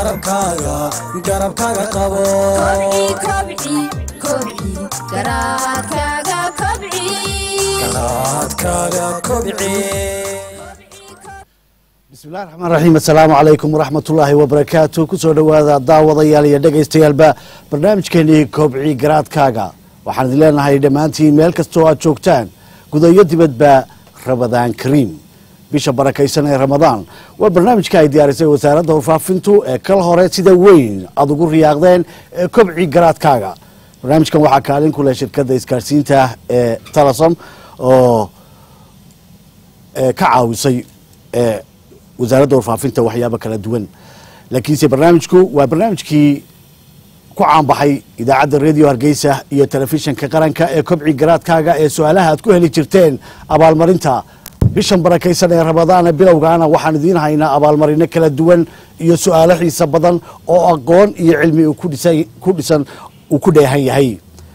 garabkaaga garabkaaga qabo garaadkaaga kobci bismillahi raxmaan raxiim assalaamu calaykum waraxmatullaahi wabarakaatu kusoo dhowaada daawadayaal iyo dhegaystayaalba barnaamijkeenii kobci garaadkaaga waxaan idin leenahay dhammaantiin meel kastoo aad joogtaan gudayo dibadba ramadaan kariim bisha barakaysan ee ramadaan waa barnaamijka ay diyaarisay wasaaradda warfaafintu ee kal hore sida weyn aada ugu riyaaqdeen ee kobci garaadkaaga barnaamijkan waxaa kaalin ku leh shirkadda isgaarsiinta ee talasom oo ka caawisay wasaaradda warfaafinta waxyaabo kala duwan laakiinse barnaamijku waa barnaamijkii ku caanbaxay idaacadda radio hargeysa iyo telefishinka qaranka ee kobci garaadkaaga ee su-aalaha aad ku heli jirteen abaalmarinta bishan barakaysan ee ramadaana bilowgaana waxaan idiin haynaa abaalmarino kala duwan iyo su-aalo xiisa badan oo aqoon iyo cilmi ku dhisan uu ku dheehan yahay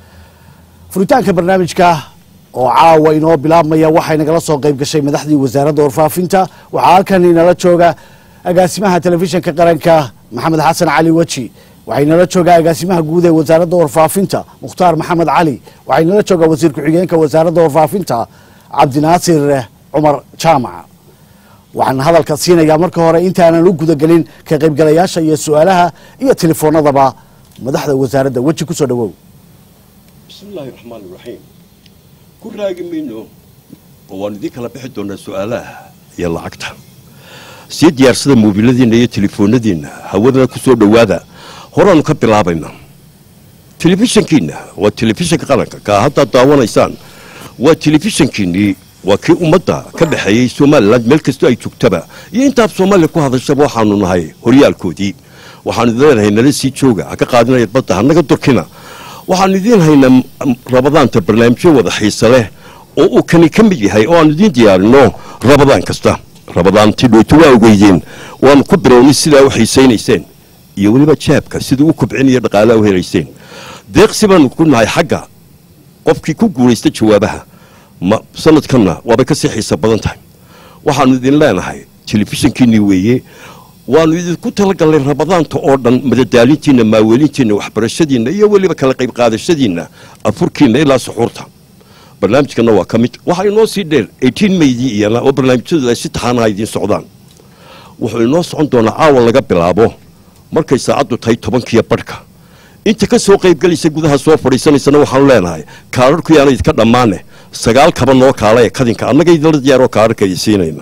furitaanka barnaamijka oo caawa inoo bilaabmaya waxay nagala soo qayb gashay madaxdii wasaaradda warfaafinta waxaa halkan inala jooga agaasimaha telefishinka qaranka maxamed xasan cali weji waxay nala joogaa agaasimaha guud ee wasaaradda warfaafinta mukhtaar maxamed cali waxay nala joogaa wasiir ku-xigeenka wasaaradda warfaafinta cabdinaasir cumar jaamac waxaan hadalka siinayaa marka hore intaanan u gudagelin ka qaybgalayaasha iyo su-aalaha iyo telefoonadaba madaxda wasaaradda weji kusoo dhawow bismillaahi raxmaan iraxiim ku raagi mayno oo waan idiin kala bixi doonaa su-aalaha iyo lacagta sii diyaarsada moobiladiinna iyo telefoonadiinna hawadana ku soo dhowaada horaanu ka bilaabayna telefishankiinna waa telefishanka qaranka kaa haddaad daawanaysaan waa telefishankiinnii waa kii ummadda ka dhexeeyey somalilan meel kastoo ay joogtaba iyo intaad soomaaliya ku hadashaba waxaanu nahay horyaalkoodii waxaanu idin leenahay nala sii jooga ha ka qaadinaya badda hanaga durkina waxaanu idiin haynaa rabadaanta barnaamijyo wada xiise leh oo uu kani ka mid yahay oo aanu idiin diyaarino rabadaan kasta rabadaantii dhooto waa ogeydeen waanu ku bilownay sidaa u xiisaynayseen iyo weliba jaabka siduu u kobcinayo dhaqaalaha u helayseen deeqsi baanu ku nahay xagga qofkii ku guulaysta jawaabaha ma sanadkanna waabay kasii xiisa badan tahay waxaanu idin leenahay telefishankiinii weeye waanu idinku talagalnay rabadaanta oo dhan madadaalintiinna maaweelintiinna waxbarashadiinna iyo weliba kala qayb qaadashadiinna afurkiinna ilaa suxuurta barnaamijkanna waa ka mid waxaa inoo sii dheer eighteen maydii iyana oo barnaamijyadu ay si taxaanaha idiin socdaan wuxuu inoo socon doonaa caawa laga bilaabo markay saacaddu tahay tobankiiyo badhka inta ka soo qaybgelaysa gudaha soo fadhiisanaysana waxaanu leenahay kaararku yaana idka dhammaane sagaal kaba noo kaala ee kadinka annaga idinla diyaaroo kaararka idi siinayna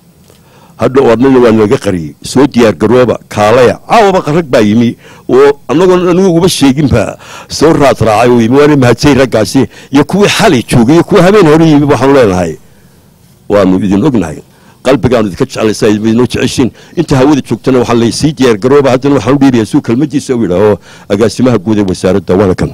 hadha oo adnana waa naga qariyey soo diyaargarooba kaalaya caawaba qarag baa yimi oo annagoon anigu uba sheeginba soo raad raacay oo yimi waana mahadsay raggaasi iyo kuwii xalay joogay iyo kuwa habeen hore yimi waxaanu leenahay waanu idin ognahay qalbigaanu idinka jeclaysa idinoo jeceshiin inta hawada joogtana waxaan leeyahay sii diyaargarooba haddana waxaan u dhiibayaa suu kelmadiisa u yidhaaho agaasimaha guud ee wasaaradda waana kan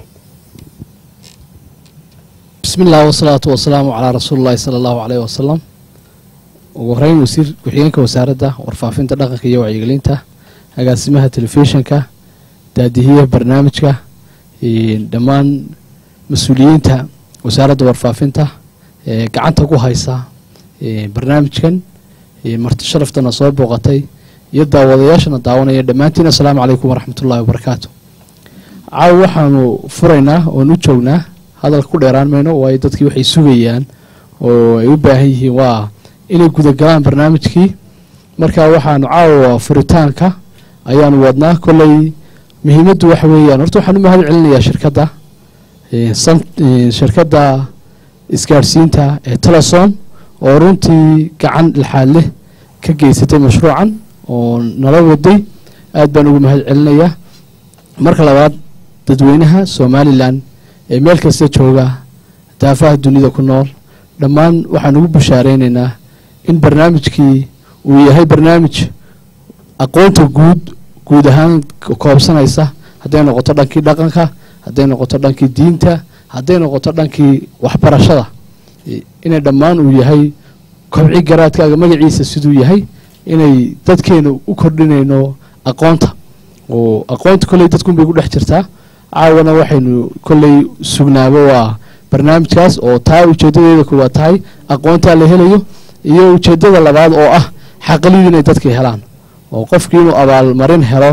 bismi illah wasalaatu wasalaamu calaa rasuulillahi sala allahu caleyh wasalam ugu horeyn wasiir ku-xigeenka wasaaradda warfaafinta dhaqanka iyo wacyigelinta agaasimaha telefishinka daadihiyaha barnaamijka dhammaan mas-uuliyiinta wasaaradda warfaafinta ee gacanta ku haysa barnaamijkan marti sharaftana soo booqatay iyo daawadayaashana daawanaya dhammaantiin assalaamu calaykum waraxmatullahi wabarakaatu caawa waxaanu furaynaa oon u joognaa hadalka ku dheeraan mayno waayo dadkii waxay sugayaan oo ay u baahan yihiin waa inay gudagalaan barnaamijkii marka waxaanu caawa furitaanka ayaanu wadnaa kolley muhiimaddu waxa weeyaan horta waxaan u mahad celinayaa shirkadda shirkadda isgaadhsiinta ee telesom oo runtii gacan lixaad leh ka geysatay mashruucan oo nala waday aad baan ugu mahad celinayaa marka labaad dadweynaha somalilan ee meel kasta jooga daafaha dunida ku nool dhammaan waxaan ugu bushaaraynaynaa in barnaamijkii uu yahay barnaamij aqoonta guud guud ahaan koobsanaysa hadday noqoto dhankii dhaqanka hadday noqoto dhankii diinta hadday noqoto dhankii waxbarashada inay dhammaan uu yahay kobci garaadkaaga magaciisa siduu yahay inay dadkeena u kordhinayno aqoonta oo aqoonta kolley dadkunbay ku dhex jirtaa caawana waxaynu kolley sugnaabo waa barnaamijkaas oo taa ujeedadeeda koowaad tahay aqoontaa la helayo iyo ujeedada labaad oo ah xaqaliyadu inay dadka helaan oo qofkii inuu abaalmarin helo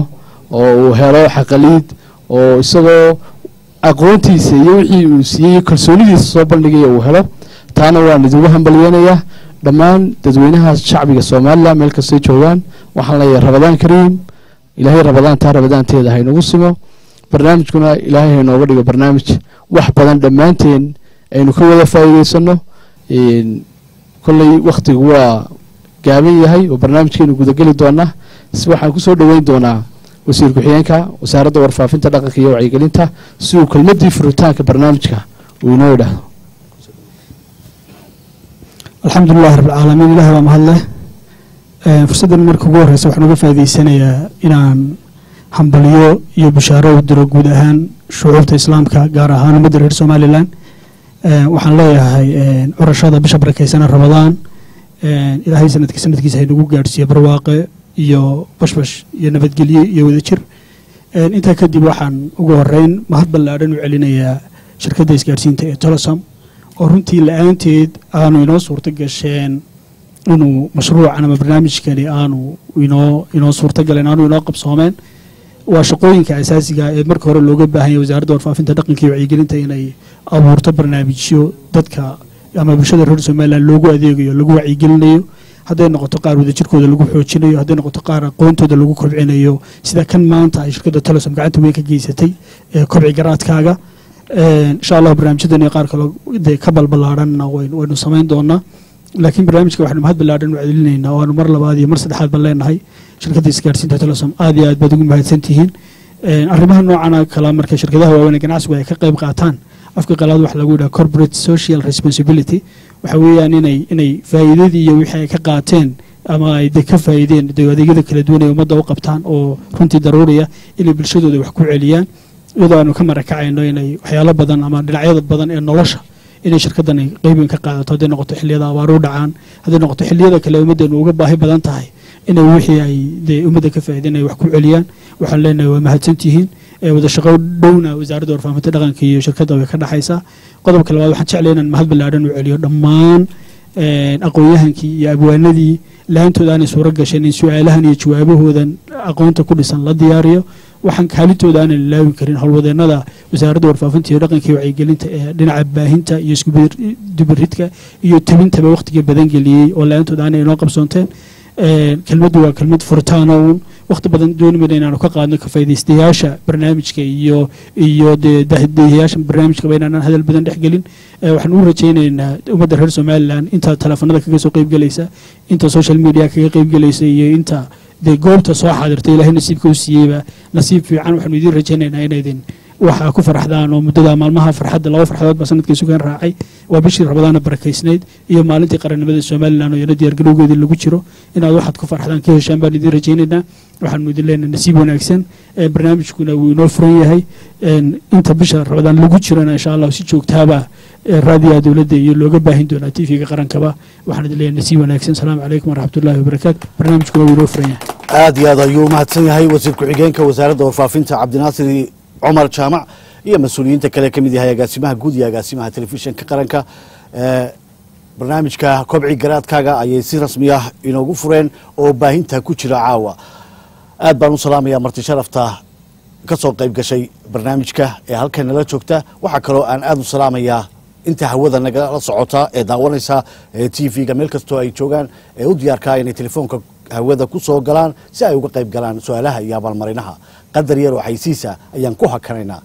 oo uu helo xaqaliid oo isagoo aqoontiisa iyo wixii uu siiyey kalsoonidiisa soo bandhigaya uu helo taana waan idigu hambalyeynayaa dhammaan dadweynaha shacbiga somalilan meel kastay joogaan waxaan leeyahay rabadaan kariim ilaahay rabadaantaa rabadaanteeda haynagu simo barnaamijkuna ilaahay haynooga dhigo barnaamij wax badan dhammaanteen aynu ka wada faa'iideysano kolley wakhtigu waa gaaban yahay oo barnaamijkeenu gudageli doonaa si waxaan kusoo dhoweyn doonaa wasiir ku-xigeenka wasaaradda warfaafinta dhaqanka iyo wacyigelinta si uu kelmadii furitaanka barnaamijka uu inoo idhaahdo alxamdu lilahi rabbilcaalamiin ilahi baa mahadleh fursaddan marka ugu horreysa waxaan uga faa'idaysanayaa inaan hambaliyo iyo bishaaro u diro guud ahaan shucuubta islaamka gaar ahaan ummadda reer somalilan waxaan leeyahay curashada bisha barakeysana rabadaan ilaahay sanadka sanadkiisa haynagu gaadhsiiyo barwaaqe iyo bashbash iyo nabadgelye iyo wadajir intaa kadib waxaan ugu horeyn mahad ballaadhan u celinayaa shirkadda isgaadhsiinta ee tolosom oo runtii la-aanteed aanu inoo suurto gasheen inuu mashruucan ama barnaamijkani aanu inoo inoo suurto galeen aanu inoo qabsoomeen waa shaqooyinka asaasiga ee marka hore looga baahan yahay wasaaradda warfaafinta dhaqanka iyo wacyigelinta inay abuurto barnaamijyo dadka ama bulshada reer somalilan loogu adeegayo lagu wacyigelinayo hadday noqoto qaar wadajirkooda lagu xoojinayo hadday noqoto qaar aqoontooda lagu kobcinayo sida kan maanta ay shirkadda telesom gacanta weyn ka geysatay ee kobci garaadkaaga insha allah barnaamijyadan iyo qaar kale dee ka balbalaaranna waynu samayn doonaa laakiin barnaamijka waxaynu mahad ballaadhan u celinaynaa oo aanu mar labaad iyo mar saddexaad baan leenahay shirkadda isgaarsiinta telesom aad iyo aad baad ugu mahadsan tihiin arrimaha noocana kala marka shirkadaha waaweyn ee ganacsigu ay ka qayb qaataan afka qalaad waxa lagu yidhaha corporate social responsibility waxa weeyaan inay inay faa'iidadii iyo wixii ay ka qaateen ama ay de ka faa'iideen de adeegyada kala duwan ee ummadda u qabtaan oo runtii daruuriya inay bulshadooda wax ku celiyaan iyadoo aanu ka marakacayno inay waxyaalo badan ama dhinacyada badan ee nolosha inay shirkadani qeybin ka qaadato hadday noqoto xilliyada abaaru dhacaan hadday noqoto xilliyada kale ummaddeenu uga baahi badan tahay inay wixii ay dee ummadda ka faa'iideen ay wax ku celiyaan waxaan leenahay waa mahadsantihiin wada shaqo dhowna wasaaradda warfaafinta dhaqanka iyo shirkadda way ka dhexaysaa qodobka labaad waxaan jeclay inaan mahad ballaadhan u celiyo dhammaan aqoon-yahankii iyo abwaanadii la-aantooda aanay suuro gasheen in su-aalahan iyo jawaabahoodan aqoonta ku dhisan la diyaariyo waxaan kaalintooda aanan ilaawi karin howlwadeenada wasaaradda warfaafinta iyo dhaqanka iyo wacyigelinta ee dhinaca baahinta iyo iskudubiridka iyo tabintaba wakhtiga badan geliyey oo la-aantooda aanay inoo qabsoonteen kelmaddu waa kelmad furitaano uun wakhti badan dooni mayna inaanu ka qaadno ka faaidaystayaasha barnaamijka iyo iyo dee dahiyaasha barnaamijkaba inaanaan hadal badan dhex gelin waxaan u rajaynaynaa ummadda reer somalilan inta teleefanada kaga soo qeybgelaysa inta social media kaga qeybgelaysa iyo inta dee goobta soo xaadirta ilaahay nasiibka u siiyeyba nasiib fiican waxaanu idiin rajaynaynaa inaydin waxaa ku farxdaan oo muddada maalmaha farxadda laba farxadood baa sanadkii sugan raacay waa bishii rabadaana barakaysnayd iyo maalintii qarannimada somalilan oo iyana diyaargarowgeedii lagu jiro inaad waxaad ku farxdaan ka heshaan baan idiin rajaynaynaa waxaanu idin leenahay nasiib wanaagsan barnaamijkuna wuu inoo furan yahay inta bisha rabadaan lagu jirana insha allah si joogtaaba raadiyaha dowladda iyo looga baahin doonaa t v-ga qarankaba waxaan idin leenahay nasiib wanaagsan asalaamu calaykum waraxmatullahi wabarakaatu barnaamijkuna wuu inoo furan yahay aad iyo aad ayuu umahadsan yahay wasiir ku-xigeenka wasaaradda warfaafinta cabdinaasir cumar jaamac iyo mas-uuliyiinta kale ka mid yahay agaasimaha guud iyo agaasimaha telefishinka qaranka barnaamijka kobci garaadkaaga ayay si rasmi ah inoogu fureen oo baahinta ku jira caawa aad baan u salaamayaa marti sharafta ka soo qayb gashay barnaamijka ee halkan nala joogta waxaa kaloo aan aad u salaamayaa inta hawada nagala socota ee daawanaysa t v-ga meel kastoo ay joogaan ee u diyaarkaa inay telefoonka hawada ku soo galaan si ay uga qayb galaan su-aalaha iyo abaalmarinaha qadar yar oo xaysiisa ayaan ku hakanaynaa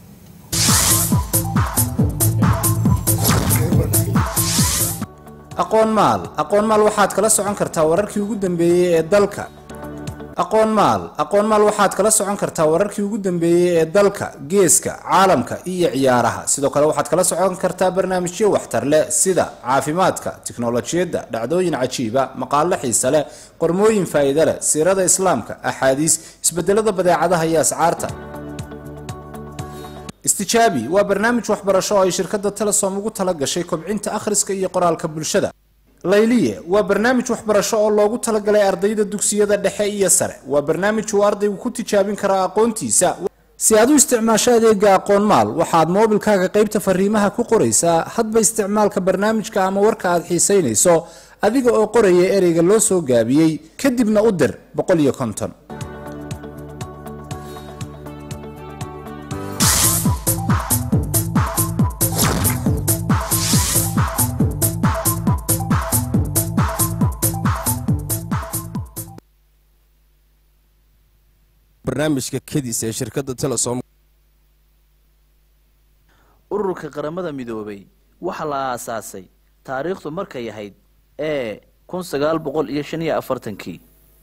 aqoon maal aqoon maal waxaad kala socon kartaa wararkii ugu dambeeyey ee dalka aqoon maal aqoon maal waxaad kala socon kartaa wararkii ugu dambeeyey ee dalka geeska caalamka iyo ciyaaraha sidoo kale waxaad kala socon kartaa barnaamijyo waxtar leh sida caafimaadka tiknolojiyadda dhacdooyin cajiiba maqaalo xiise leh qormooyin faa'iide leh siirada islaamka axaadiis isbedelada badeecadaha iyo ascaarta istijaabi waa barnaamij waxbarasho oo ay shirkadda telesom ugu tala gashay kobcinta akhriska iyo qoraalka bulshada layliye waa barnaamij waxbarasho oo loogu talagalay ardayda dugsiyada dhexe iyo sare waa barnaamij uu ardaygu ku tijaabin karaa aqoontiisa si aad u isticmaasho adeega aqoon maal waxaad moobilkaaga qaybta fariimaha ku qoraysaa hadba isticmaalka barnaamijka ama warka aad xiisaynayso adiga oo qoraya ereyga loo soo gaabiyey kadibna u dir boqol iyo konton barnaamijka kedis ee shirkadda telesom ururka qaramada midoobay waxaa la aasaasay taariikhdu markay ahayd ee kun sagaal boqol iyo shan iyo afartankii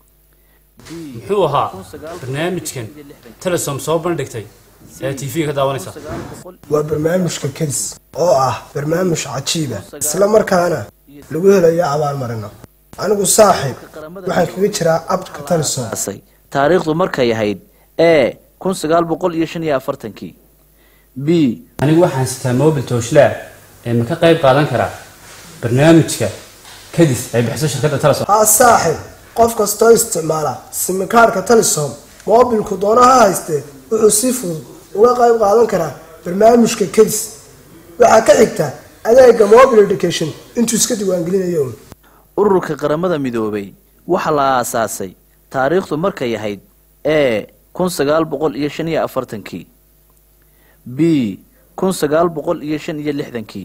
muxuu ahaa barnaamijkan telesom soo bandhigtay ee t v ka daawanaysa waa barnaamijka kedis oo ah barnaamij cajiiba isla markaana lagu helayo abaalmarino anigu saaxiib waxaan kaga jiraa abka telesom taariikhdu markay ahayd ee kun sagaal boqol iyo shan iyo afartankii b anigu waxaan sitaa mobil tooshlaa ee ma ka qayb qaadan karaa barnaamijka kadis ay bixiso shirkadda telesom haa saaxiib qof kastoo isticmaala simikaarhka telesom moobilku doono ha haystee wuxuu si fudud uga qayb qaadan karaa barnaamijka kedis waxaa ka xigta adeega mobile education intuu iska diiwaangelinayo un ururka qaramada midoobay waxaa la aasaasay taariikhdu markay ahayd ee kun sagaal boqol iyo shan iyo afartankii b kun sagaal boqol iyo shan iyo lixdankii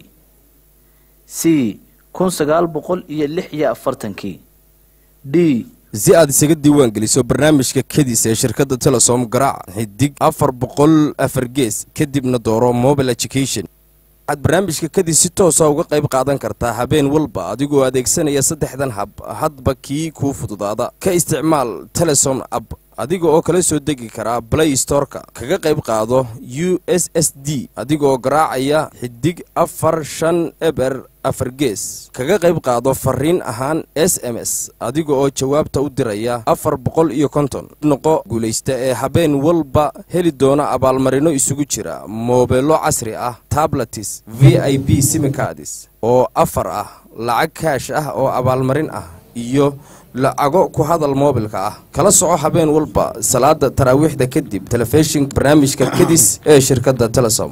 c kun sagaal boqol iyo lix iyo afartankii d si aad isaga diiwaan geliso barnaamijka kedis ee shirkadda telesom garaac xidig afar boqol afar gees kadibna dooro mobile education waxaad barnaamijka kadis si toosa uga qayb qaadan kartaa habeen walba adigoo adeegsanaya saddexdan hab hadba kii kuu fududaada ka isticmaal telesom app adiga oo kala soo degi karaa play storeka kaga qayb qaado u s s d adigaoo garaacaya xidig afar shan eber afar gees kaga qayb qaado fariin ahaan s m s adiga oo jawaabta u diraya afar boqol iyo konton noqo guulaysta ee habeen walba heli doona abaalmarino isugu jira moobeelo casri ah tabletis v i b simicadis oo afar ah lacag kaash ah oo abaalmarin ah iyo lacago ku hadal moobilka ah kala soco habeen walba salaada taraawiixda kadib telefishinka barnaamijka kedis ee shirkadda telesom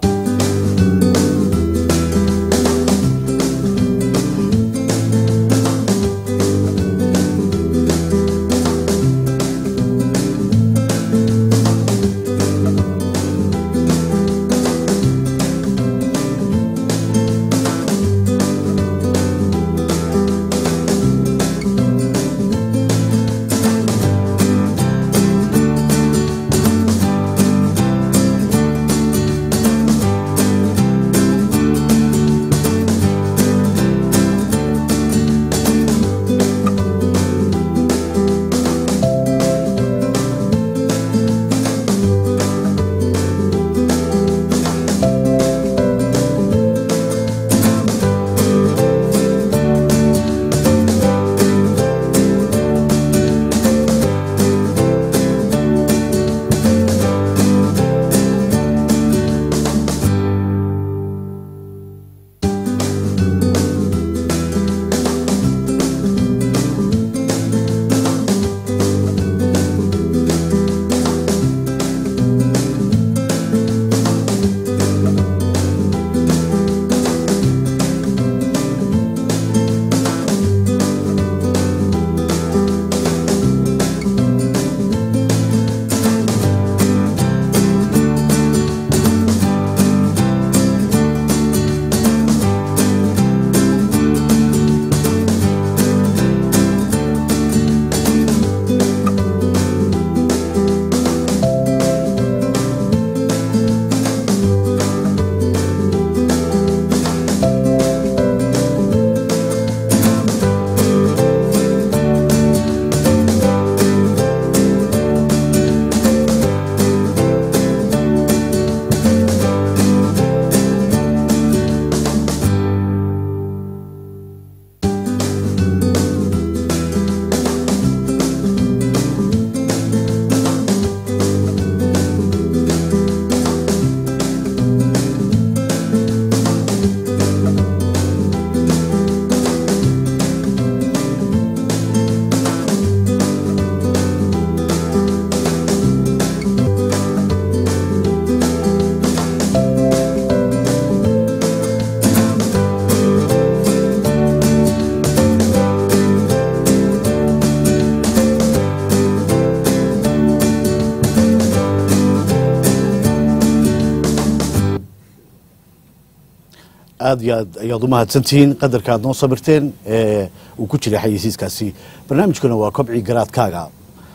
aad iyo aad ayaad u mahadsantihiin qadarka aad noo sabirteen ee uu ku jiray xayeysiiskaasi barnaamijkuna waa kobci garaadkaaga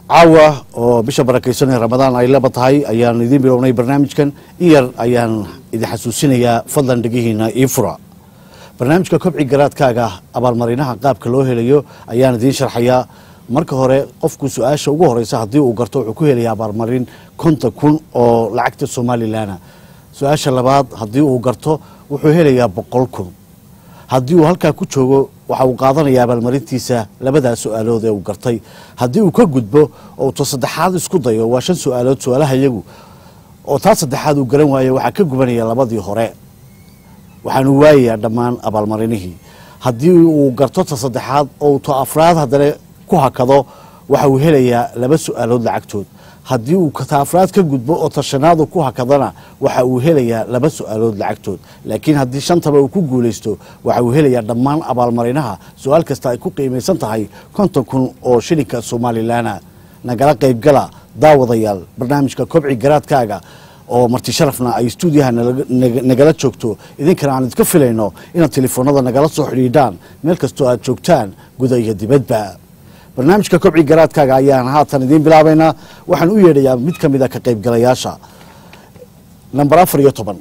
caawa oo bisha barakaysan ee ramadaan ay laba tahay ayaan idiin bilownay barnaamijkan in yar ayaan idin xasuusinayaa fadlan dhegihiina ii fura barnaamijka kobci garaadkaaga abaalmarinaha qaabka loo helayo ayaan idiin sharxayaa marka hore qofku su-aasha ugu horeysa haddii uu garto wuxuu ku helayaa abaalmarin konton kun oo lacagta somalilanna su-aasha labaad haddii uu garto wuxuu helayaa boqol kun haddii uu halkaa ku joogo waxa uu qaadanayaa abaalmarintiisa labadaas su-aalood ee uu gartay haddii uu ka gudbo oo ta saddexaad isku dayo waa shan su-aalood su-aalaha iyagu oo taa saddexaad uu garan waayo waxaa ka gubanaya labadii hore waxaanu waayayaa dhammaan abaalmarinihii haddii uu garto ta saddexaad oo ta afraad haddana ku hakado waxa uu helayaa laba su-aalood lacagtood haddii uu ta afraad ka gudbo oo ta shanaadu ku hakadana waxa uu helayaa laba su-aalood lacagtood laakiin haddii shantaba uu ku guulaysto waxa uu helayaa dhammaan abaalmarinaha su-aal kasta ay ku qiimaysan tahay konton kun oo shilinka somalilanna nagala qaybgala daawadayaal barnaamijka kobci garaadkaaga oo marti sharafna ay stuudiyaha nagala joogto idinkana aan idinka filayno inaad telefoonada nagala soo xidhiidhaan meel kastoo aad joogtaan guda iyo dibadba barnaamijka kobci garaadkaaga ayaan haatan idiin bilaabaynaa waxaan u yeedhayaa mid ka mid a ka qaybgalayaasha namber afar iyo toban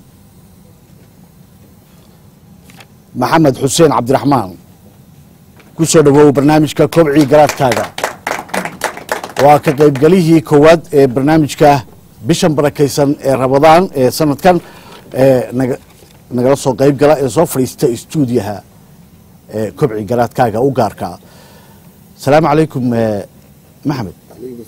maxamed xuseen cabdiraxmaan ku soo dhawow barnaamijka kobci garaadkaaga waa ka qaybgalihii koowaad ee barnaamijka bishan barakaysan ee rabadaan ee sanadkan ee nagala soo qayb gala ee soo fadhiista stuudiyaha ee kobci garaadkaaga u gaarka asalaamu calaykum maxamed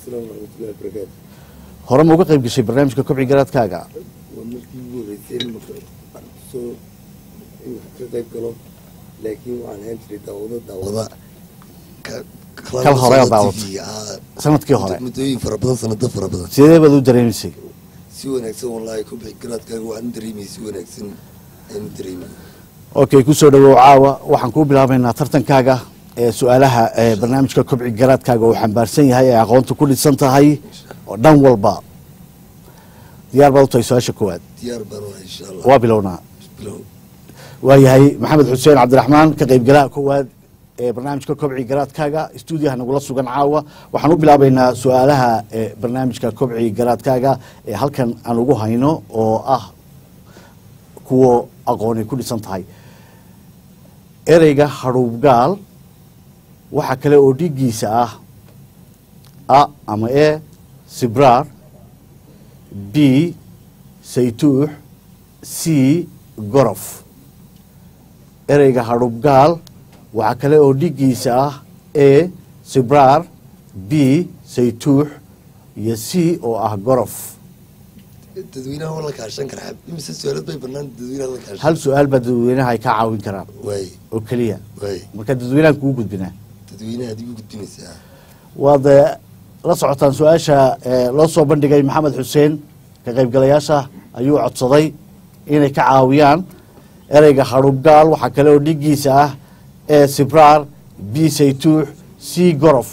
hore ma uga qayb gashay barnaamijka kobci garaadkaaga waa markii ugu horeysay soo ka qayb galo laakiin waxaan ahaan jiray daawado daawada kal hore aad daawatay sanadkii hore muddooyin fara badan sanado fara badan sidee baad u dareemaysay si wanaagsan wallaahi kubixi garaadkaaga waxaan dareemay si wanaagsan ayaan u dareemay okay kusoo dhawow caawa waxaan kuu bilaabaynaa tartankaaga ee su-aalaha ee barnaamijka kobci garaadkaaga uu xambaarsan yahay ee aqoonta ku dhisan tahay oo dhan walba diyaar baad u tahay su-aasha koowaad diyaar baan waa insha allah waa bilownaa bilow waayahay maxamed xuseen cabdiraxmaan ka qaybgalaha koowaad ee barnaamijka kobci garaadkaaga stuudiyaha nagula sugan caawa waxaan u bilaabaynaa su-aalaha ee barnaamijka kobci garaadkaaga ee halkan aan ugu hayno oo ah kuwo aqoonay ku dhisan tahay ereyga hadhuubgaal waxaa kale oo dhiiggiisa ah a ama e sibraar b saytuux c gorof ereyga hadhuubgaal waxaa kale oo dhiiggiisa ah e sibraar b saytuux iyo c oo ah gorof dadweynaha waa la kaashan karaa imise su-aalood bay banaan dadweynaha la kaashan hal su-aal baa dadweynaha ay ka caawin karaan waay oo keliya waay marka dadweynahan kugu gudbinaa dadweynaha adigu gudbinaysaa waad eh, la socotaan su-aasha eh, loo soo bandhigay maxamed xuseen ka qaybgalayaasha ayuu codsaday inay ka caawiyaan ereyga hadhubgaal waxaa kale oo dhiiggiisa ah e sibraar b saytuux c gorof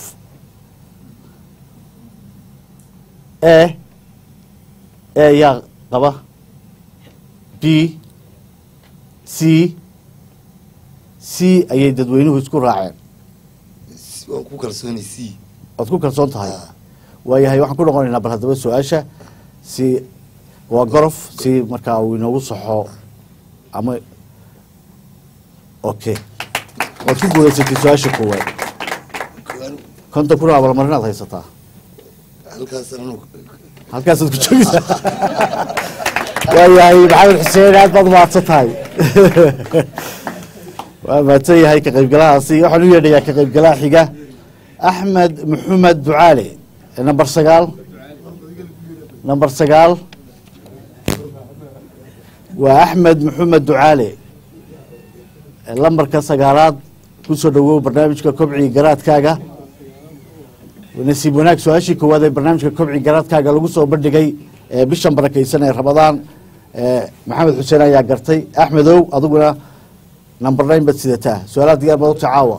e e yaa qaba b c c ayay dadweynuhu isku raaceen waan ku kalsoonay c waad ku kalsoon tahay waayahay waxaan ku noqonaynaa bal haddaba su-aasha si waa gorof si markaa uu inoogu saxo ama okay waad ku guulaysatay su-aasha koowaad konton kun oo abaalmarinaad haysataa halkaas anu halkaasaad ku joogaysaa waayahay maxamed xuseen aad baad mahadsan tahay waa mahadsan yahay ka qaybgalahaasi waxaan u yeedhayaa ka qaybgalaha xiga axmed maxamed ducaale number sagaal number sagaal waa axmed maxamed ducaale lambarka sagaalaad kusoo dhawow barnaamijka kobci garaadkaaga nasiib wanaag su-aashii koowaad ee barnaamijka kobci garaadkaaga lagu soo bandhigay ee bishan barakaysan ee rabadaan maxamed xuseen ayaa gartay axmedow adiguna number nine baad sidataa su-aalaha diyaar baad uta caawa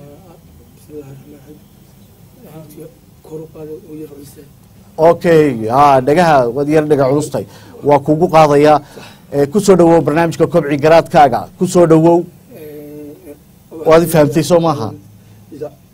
okay ha dhagaha waad yar dhaga culustay waa kugu qaadayaa Eh, kusoo dhawow barnaamijka kobci garaadkaaga kusoo dhawow waad i fahamtay soo maaha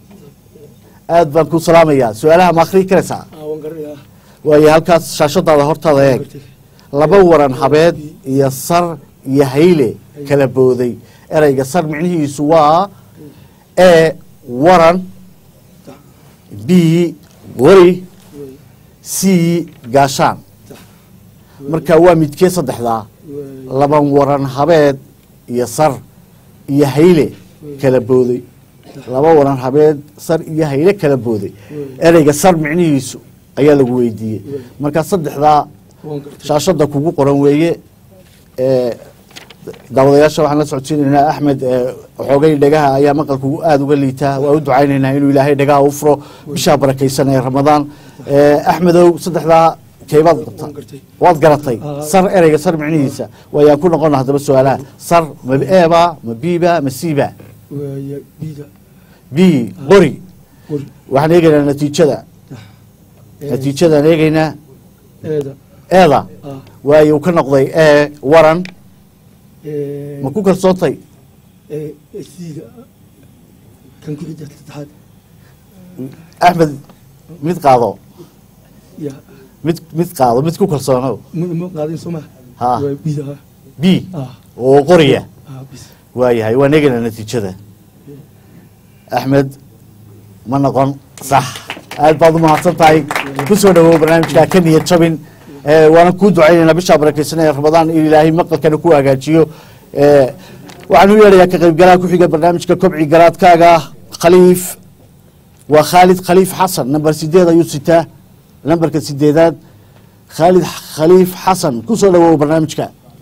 aad baan ku salaamayaa su-aalaha ma akhrii karaysaa waan garanayaa waayo halkaas shaashadaada hortaada eeg laba waran habeed iyo sar iyo hayle kala booday ereyga sar micnihiisu waa e waran b qori c gaashaan marka waa midkee saddexdaa laban waran habeed iyo sar iyo hayle kala booday laba waran habeed sar iyo hayle kala booday ereyga sar micnihiisu ayaa lagu weydiiyey marka saddexdaa shaashada kugu qoran weeye ee, daawadayaasha waxaan la socodsiinaynaa axmed ee, xoogay dhegaha ayaa maqalku aada uga liitaa waa u ducaynaynaa inuu ilaahay dhegaha u furo bishaa barakaysan ee ramadaan Ee, axmedow saddexdaa keebaad qabta waad garatay sar ereyga sar micnihiisa waayaan ku noqona haddaba su-aalaha sar ma eeba ma biba ma siiba waaya biida b qori qori waxaan eegaynaa natiijada natiijadaan eegaynaa eeda eeda ah waayo uu ka noqday ee waran ee ma ku kalsoontay ee siida kan ku xigta saddexaad axmed mid qaado ya mid mid qaado mid ku kalsoonow ma ma qaadin soo ma ha waa biida ah b ah oo qoriya ah bis waayahay waan eegaynaa natiijada axmed ma noqon sax aad baad u mahadsan tahay ku soo dhawow barnaamijka ka niyad jabin ee, waana kuu ducaynaynaa bishaa barakaysanaya ramadaan in ilaahay maqalkana ku hagaajiyo ee, waxaan u yeedhayaa ka qaybgalaha ku-xiga barnaamijka kobci garaadkaaga khaliif waa khaalid khaliif xasan namber sideed ayuu sitaa namberka sideedaad khaalid khaliif xasan ku soo dhawow barnaamijka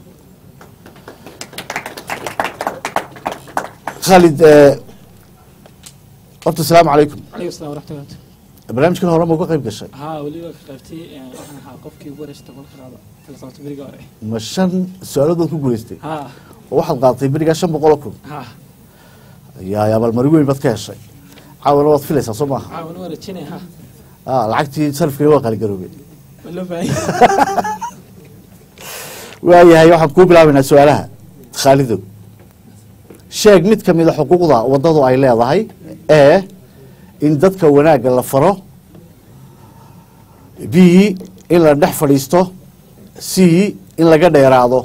khaalid ee, horta asalaamu calaykum عليكم السلام ورحمة الله barnaamijkan hore ma uga qayb gashay ها وليبا قيبتي waxaan ahaa qofkii ugu horeysay toban qiraado kala socoto beriga hore ma shan su-aaladood ku guulaystay ها oo waxaad qaadatay berigaa shan boqol oo kun ها yaa abaalmarin weyn baad ka heshay caawana waad filaysaa soo maaha caawan waa rajinay ha Ah, lacagtii sarifkii waa qaaligaroobeen ma loo baahan waayahay waxaan kuu bilaabaynaa su-aalaha khaalidow sheeg mid ka mid a xuquuqda waddadu ay leedahay ee in dadka wanaagga la faro b in la dhex fadhiisto c in laga dheeraado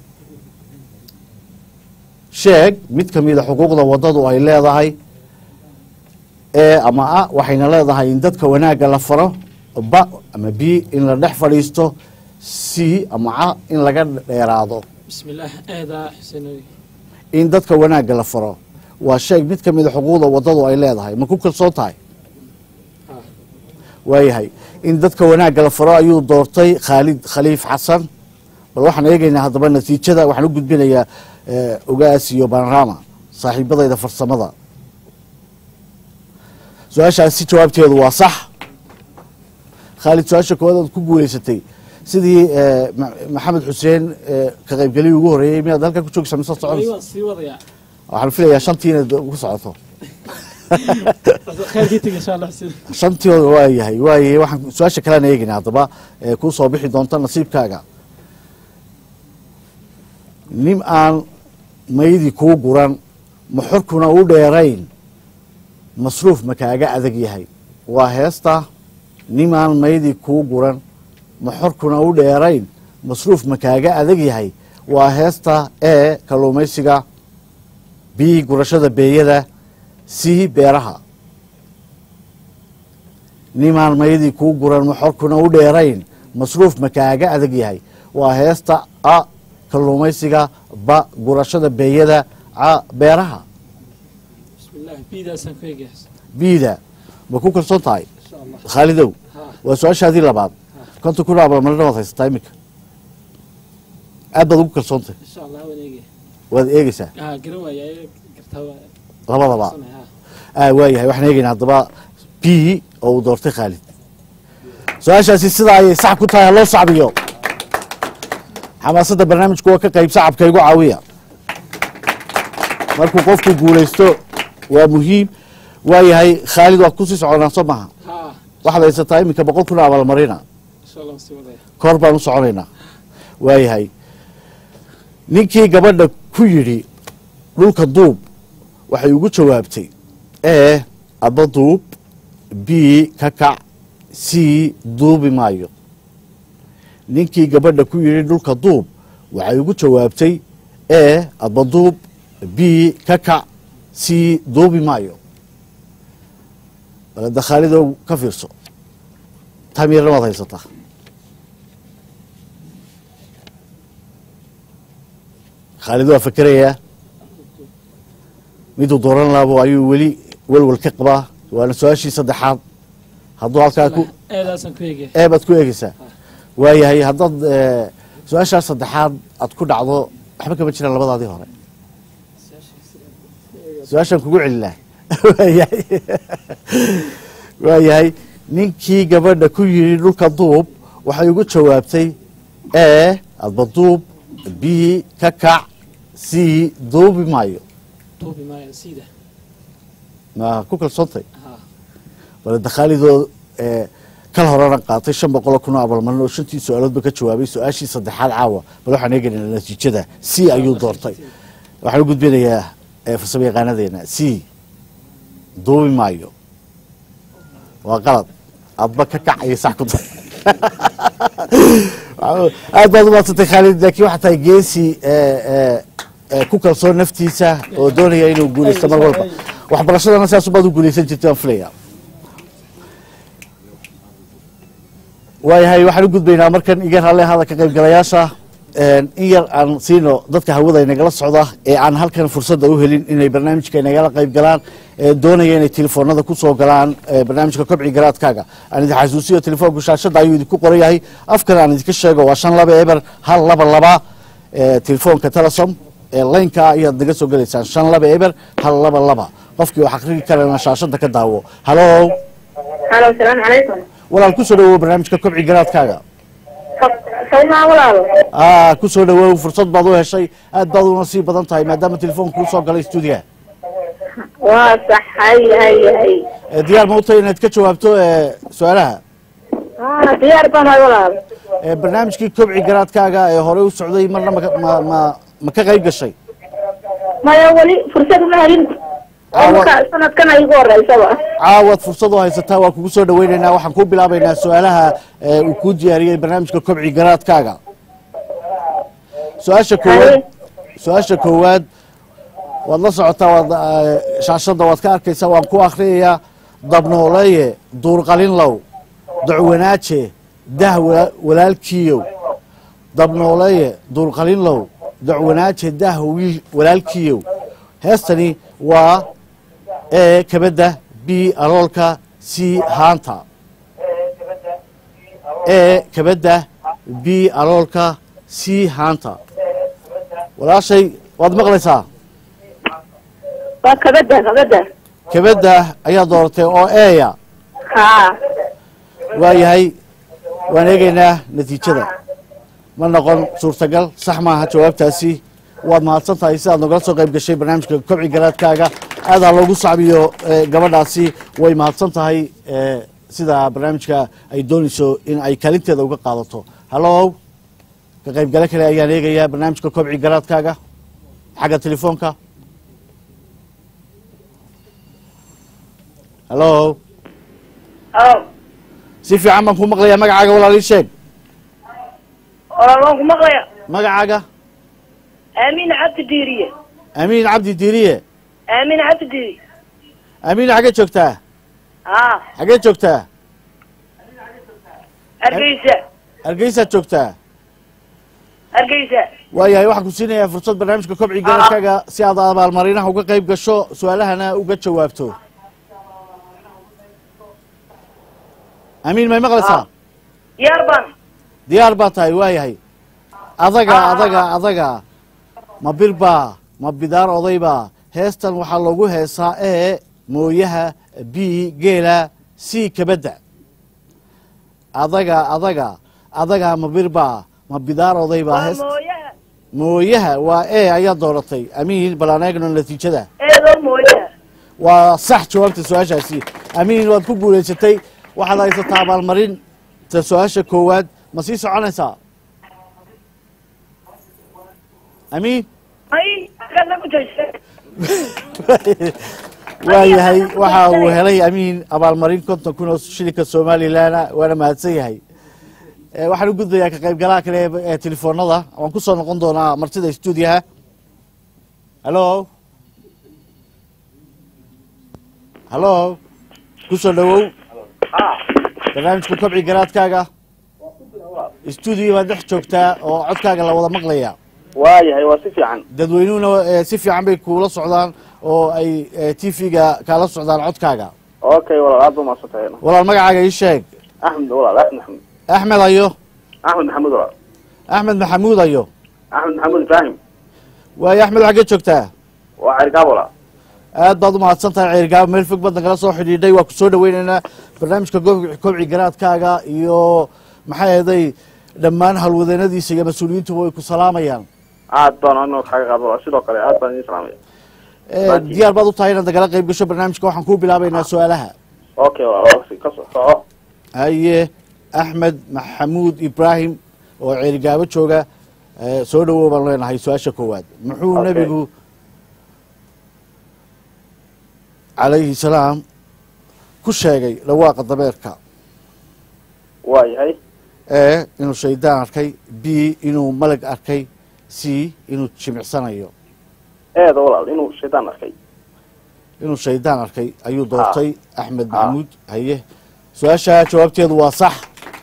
sheeg mid ka mid a xuquuqda waddadu ay leedahay ee ama a waxayna leedahay in dadka wanaagga la faro ba ama b in la dhex fadhiisto c ama ca in laga dheeraado بسم الله ايدا حسينوي in dadka wanaagga la faro waa sheeg mid ka mid a xuquuqda waddadu ay leedahay ma ku kalsoon tahay waayahay in dadka wanaagga la faro ayuu doortay khaalid khaliif xasan bal waxaan eegaynaa haddaba natiijada waxaan u gudbinayaa eh, ogaas iyo panorama saaxiibadayda farsamada su-aashaasi jawaabteedu waa sax khaalid su-aasha koowaad aad ku guuleysatay sidii eh, Ma- maxamed xuseen eh, ka qaybgeliyii ugu horeeyey miyaad halkaa ku joogsa mise soconaysa ايوه سي وضيع waxaan filayaa shantii inaad ku socoto خير جيتك ان شاء الله حسين shantii waa yahay waayahay waxaan su-aasha kalean eegaynaa haddaba ee kuu soo bixi doonta nasiibkaaga nin aan maydi kuu guran maxorkuna u dheerayn masruuf ma kaaga adag yahay waa heesta nimaan maydi kuu guran maxorkuna u dheerayn masruuf ma kaaga adag yahay waa heesta ee kalluumaysiga b gurashada beeyada c beeraha nimaan mayadii kuu guran maxorkuna u dheerayn masruuf ma kaaga adag yahay waa heesta a kalluumaysiga ba gurashada beeyada ca beeraha بسم الله بيدا سنكويجي biida ma ku kalsoon tahay ان شاء الله khaalidow ها waa su-aashaadii labaad konta kun abaalmarina waad haysataa iminka aad baad ugu kalsoontahay ان شاء الله ونيجي waad eegeysaa ها قروا يا قرتها labadaba ها ah waayahay waxaan eegaynaa haddaba b oo uu doortay khaalid su-aashaasi sidaa ayay sax ku tahay loo sacbiyo xamaasadda barnaamijku waa ka qayb sacabka igu caawiya markuu qofku guulaysto waa muhiim waayahay khaalid waa kusii soconaa soo maha ها waxaad haysataa iminka boqol kun abaalmarina ان شاء الله سي وضيع kor baan u soconaynaa waayahay ninkii gabadha ku yidhi dhulka duub waxay ugu jawaabtay ee aba duub b ka kac c duubi maayo ninkii gabadha ku yidhi dhulka duub waxay ugu jawaabtay e aba duub b ka kac c duubi maayo balada khaalidow ka fiirso tamiirna waad haysataa khaalid waa fakerayaa miduu dooran laabo ayuu weli welwel ka qabaa waana su-aashii saddexaad hadduu halkaa ku eedaasaan ku eegaya ee baad ku eegeysaa waayahay haddaad eh, su-aashaa saddexaad aad ku dhacdo waxba kama jiraan labadaadii hore su-aashaan kugu celinaa waayahay waayahay ninkii gabadha ku yidhi dhulka duub waxay ugu jawaabtay e adba duub b ka kac c duubi maayo duubi maayo sida ma ku kalsoontay ha balada khaalidoo eh, kal horena qaatay shan boqoloo kun oo abalmarin oo shantii su-aaloodba ka jawaabay su-aashii saddexaad caawa bal waxaan eegaynaa natiijada c ayuu doortay waxaan u gudbinayaa eh, farsamo yaqaanadeena c duubi maayo waa qalad adba ka kac iyo sax ku dar aad baad umadsantay khaalid laakiin waxaa tahay geesi eh, eh, eh, ku kalsoon naftiisa oo doonaya inuu guuleysto mar walba waxbarashadana sidaas baad u guuleysan jirtay waan filaya waayahay waxaan u gudbaynaa markan iga ralle hada ka qaybgalayaasha in yar aan siino dadka hawada inagala socda ee aan halkan fursadda u helin inay barnaamijka inagala qayb galaan ee doonaya inay telefoonada ku soo galaan ee barnaamijka kobci garaadkaaga aan idin xasuusiyo telefoonku shaashadda ayuu idinku qoran yahay afkan aan idinka sheego waa shan laba eber hal laba laba ee telefoonka telesom ee laynka ayaad naga soo gelaysaan shan laba eber hal laba laba qofkii wax akhriyi karana shaashadda ka daawo halo halo asalaamu calaykum walaal ku soo dhawow barnaamijka kobci garaadkaaga sawmaa walaalo aa ku soo dhawow fursad baad u heshay aad baad una sii badan tahay maadaama telefoonka kuu soo galay stuudiga waa sax hay hay hay ee diyaar ma u tahay inaad ka jawaabto ee su-aalaha ah diyaar baan hay walaalo ee barnaamijkii kobci garaadkaaga ee horey u socday marna ma ma ma ma ka qayb gashay maya weli fursad uma helin oo marka sanadkan ay igu horeysaba caawaad fursad u haysataa waa kugu soo dhaweynaynaa waxaan kuu bilaabaynaa su-aalaha ee uu kuu diyaariyey barnaamijka kobci garaadkaaga su-aasha koowaad su-aasha koowaad waad la socotaa waad eh, shaashadda waad ka arkaysaa waan ku akhriyayaa dabnooleeye duurqalinlow dacwanaaje dah wala- walaalkiiyow dabnooleeye duurqalinlow dacwanaaje dah wiil walaalkiiyow heestani waa e kabadda b aloolka c haanta e kabadda b aloolka c haanta walaashay waad maqlaysaa waa kabada kabada kabadda ayaa dooratay oo eya ha waayahay waan eegaynaa natiijada ma noqon suurtagal sax maaha jawaabtaasi waad mahadsan tahay sidaad nagala soo qayb gashay barnaamijka kobci garaadkaaga aadaa loogu sacbiyo eh, gabadhaasi way mahadsan tahay eh, sida barnaamijka ay doonayso in ay kaalinteeda uga qaadato hallow ka qaybgale kale ayaan eegayaa barnaamijka kobci garaadkaaga xagga telefoonka hallow o si fiican baan ku maqlayaa magacaaga walaal ii sheeg walaal waan ku maqlaya magacaaga aamin cabdi diiriye amiin cabdi diiriye aamin cabdi diiri amiin xaggee joogtaa ha xaggee joogtaa hargeysa hargeysaad joogtaa hargeysa waayahay waxaan ku siinayaa fursad barnaamijka kobci garaadkaaga si aad abaalmarinaha uga qayb gasho su-aalahana uga jawaabto amiin may maqlaysaa diyaar baan diyaar baa tahay waayahay adaga adaga adaga ma birbaa ma bidaar odaybaa heestan waxaa loogu heesaa e mooyaha b geela c kabadda adaga adaga adaga ma birbaa ma bidaar odaybaa waa heest mooyaha mooyaha waa e ayaa dooratay amiin bal aan eegno natiijada eedoo mooyaha waa sax jawaabta su-aashaasi amiin waad ku guulaysatay waxaad haysataa abaalmarin ta su-aasha koowaad ma sii soconaysaa amiin ay agana ku jirta waayahay waxa uu helay amiin abaalmarin konton kun oo shilinka somalilan waana mahadsan yahay Eh, waxaan u gudbayaa ka qaybgalaha kale ee- ee telefoonada waan kusoo noqon doonaa martida stuudiyaha hallo hallo kusoo dhawow barnaamijka kobci garaadkaaga stuudiyo baad dhex joogtaa oo codkaaga la wada maqlaya waayahay waa si fiican dadweynuhuna eh, si fiican bay kuula socdaan oo ay t v-ga kaala socdaan codkaaga okay walaal aad ba maadsantahay walaal magacaaga ii sheeg axmed walaal axmed maxamuud axmed ayo axmed maxamuud walaal axmed maxamuud ayo axmed maxamuud ibraahim waayo axmed xaggee joogtaa waa cergaab walaal aad baad u mahadsan tahay ceergaabo meel fog baad nagala soo xidhiidhay waa ku soo dhaweynaynaa barnaamijka gob- kobci garaadkaaga iyo maxay ahaday dhammaan halwadeenadiisa iyo mas-uuliyiintuba way ku salaamayaan aad baan anoo kaaga qaad walaal sidoo kale aad baan idin salaamaya Eh, diyaar baad u tahay inaad nagala qayb gasho barnaamijka waxaan kuu bilaabaynaa su-aalaha okay walaal ka soo soco haye axmed maxamuud ibraahim oo ceerigaabo jooga eh, soo dhawow baan leenahay su-aasha koowaad muxuu Okay. nebigu calayhi salaam ku sheegay dhawaaqa dabeerka waayahay ee inuu shaydaan arkay b inuu malag arkay c inuu jimicsanayo eeda walaal inuu shaydaan arkay inuu shaydaan arkay ayuu doortay axmed maxamuud haye su-aasha jawaabteedu waa sax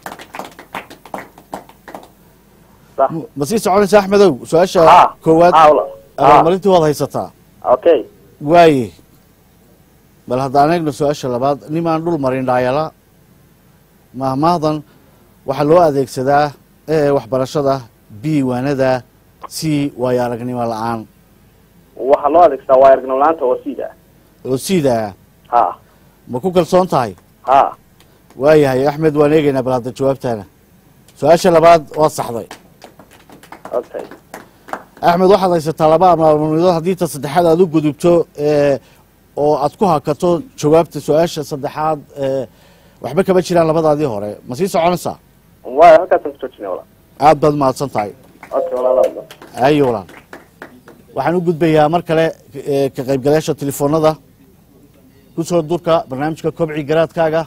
sax M- ma sii soconaysa axmedow su-aasha Ha. koowaad Ha, walaal. Ha. abaalmarintii waad haysataa okay waaye bal haddaan eegno su-aasha labaad nimaan dhul marin dhaayala mahmahdan waxaa loo adeegsadaa e waxbarashada b waanada c waayo aragnimo la-aan waxaa loo adeegsadaa waa aragnimo la-aanta oo siida oo siidaa ha ma ku kalsoon tahay ha waayahay axmed waan eegaynaa bal hadda jawaabtaana su-aasha labaad waa saxday okay axmed waxaad haysataa laba abaalmarinood haddii ta saddexaad aad u gudubto ee, oo aad ku hakato jawaabta su-aasha saddexaad ee, waxba kama jiraan labadaadii hore ma sii soconaysaa waaya halkaasaan ku joojinay walaal aad baad mahadsan tahay okay walaal aad baan. ayo walaal waxaan u gudbayaa mar kale ee, ka qaybgalayaasha telefoonada kusoo durka barnaamijka kobci garaadkaaga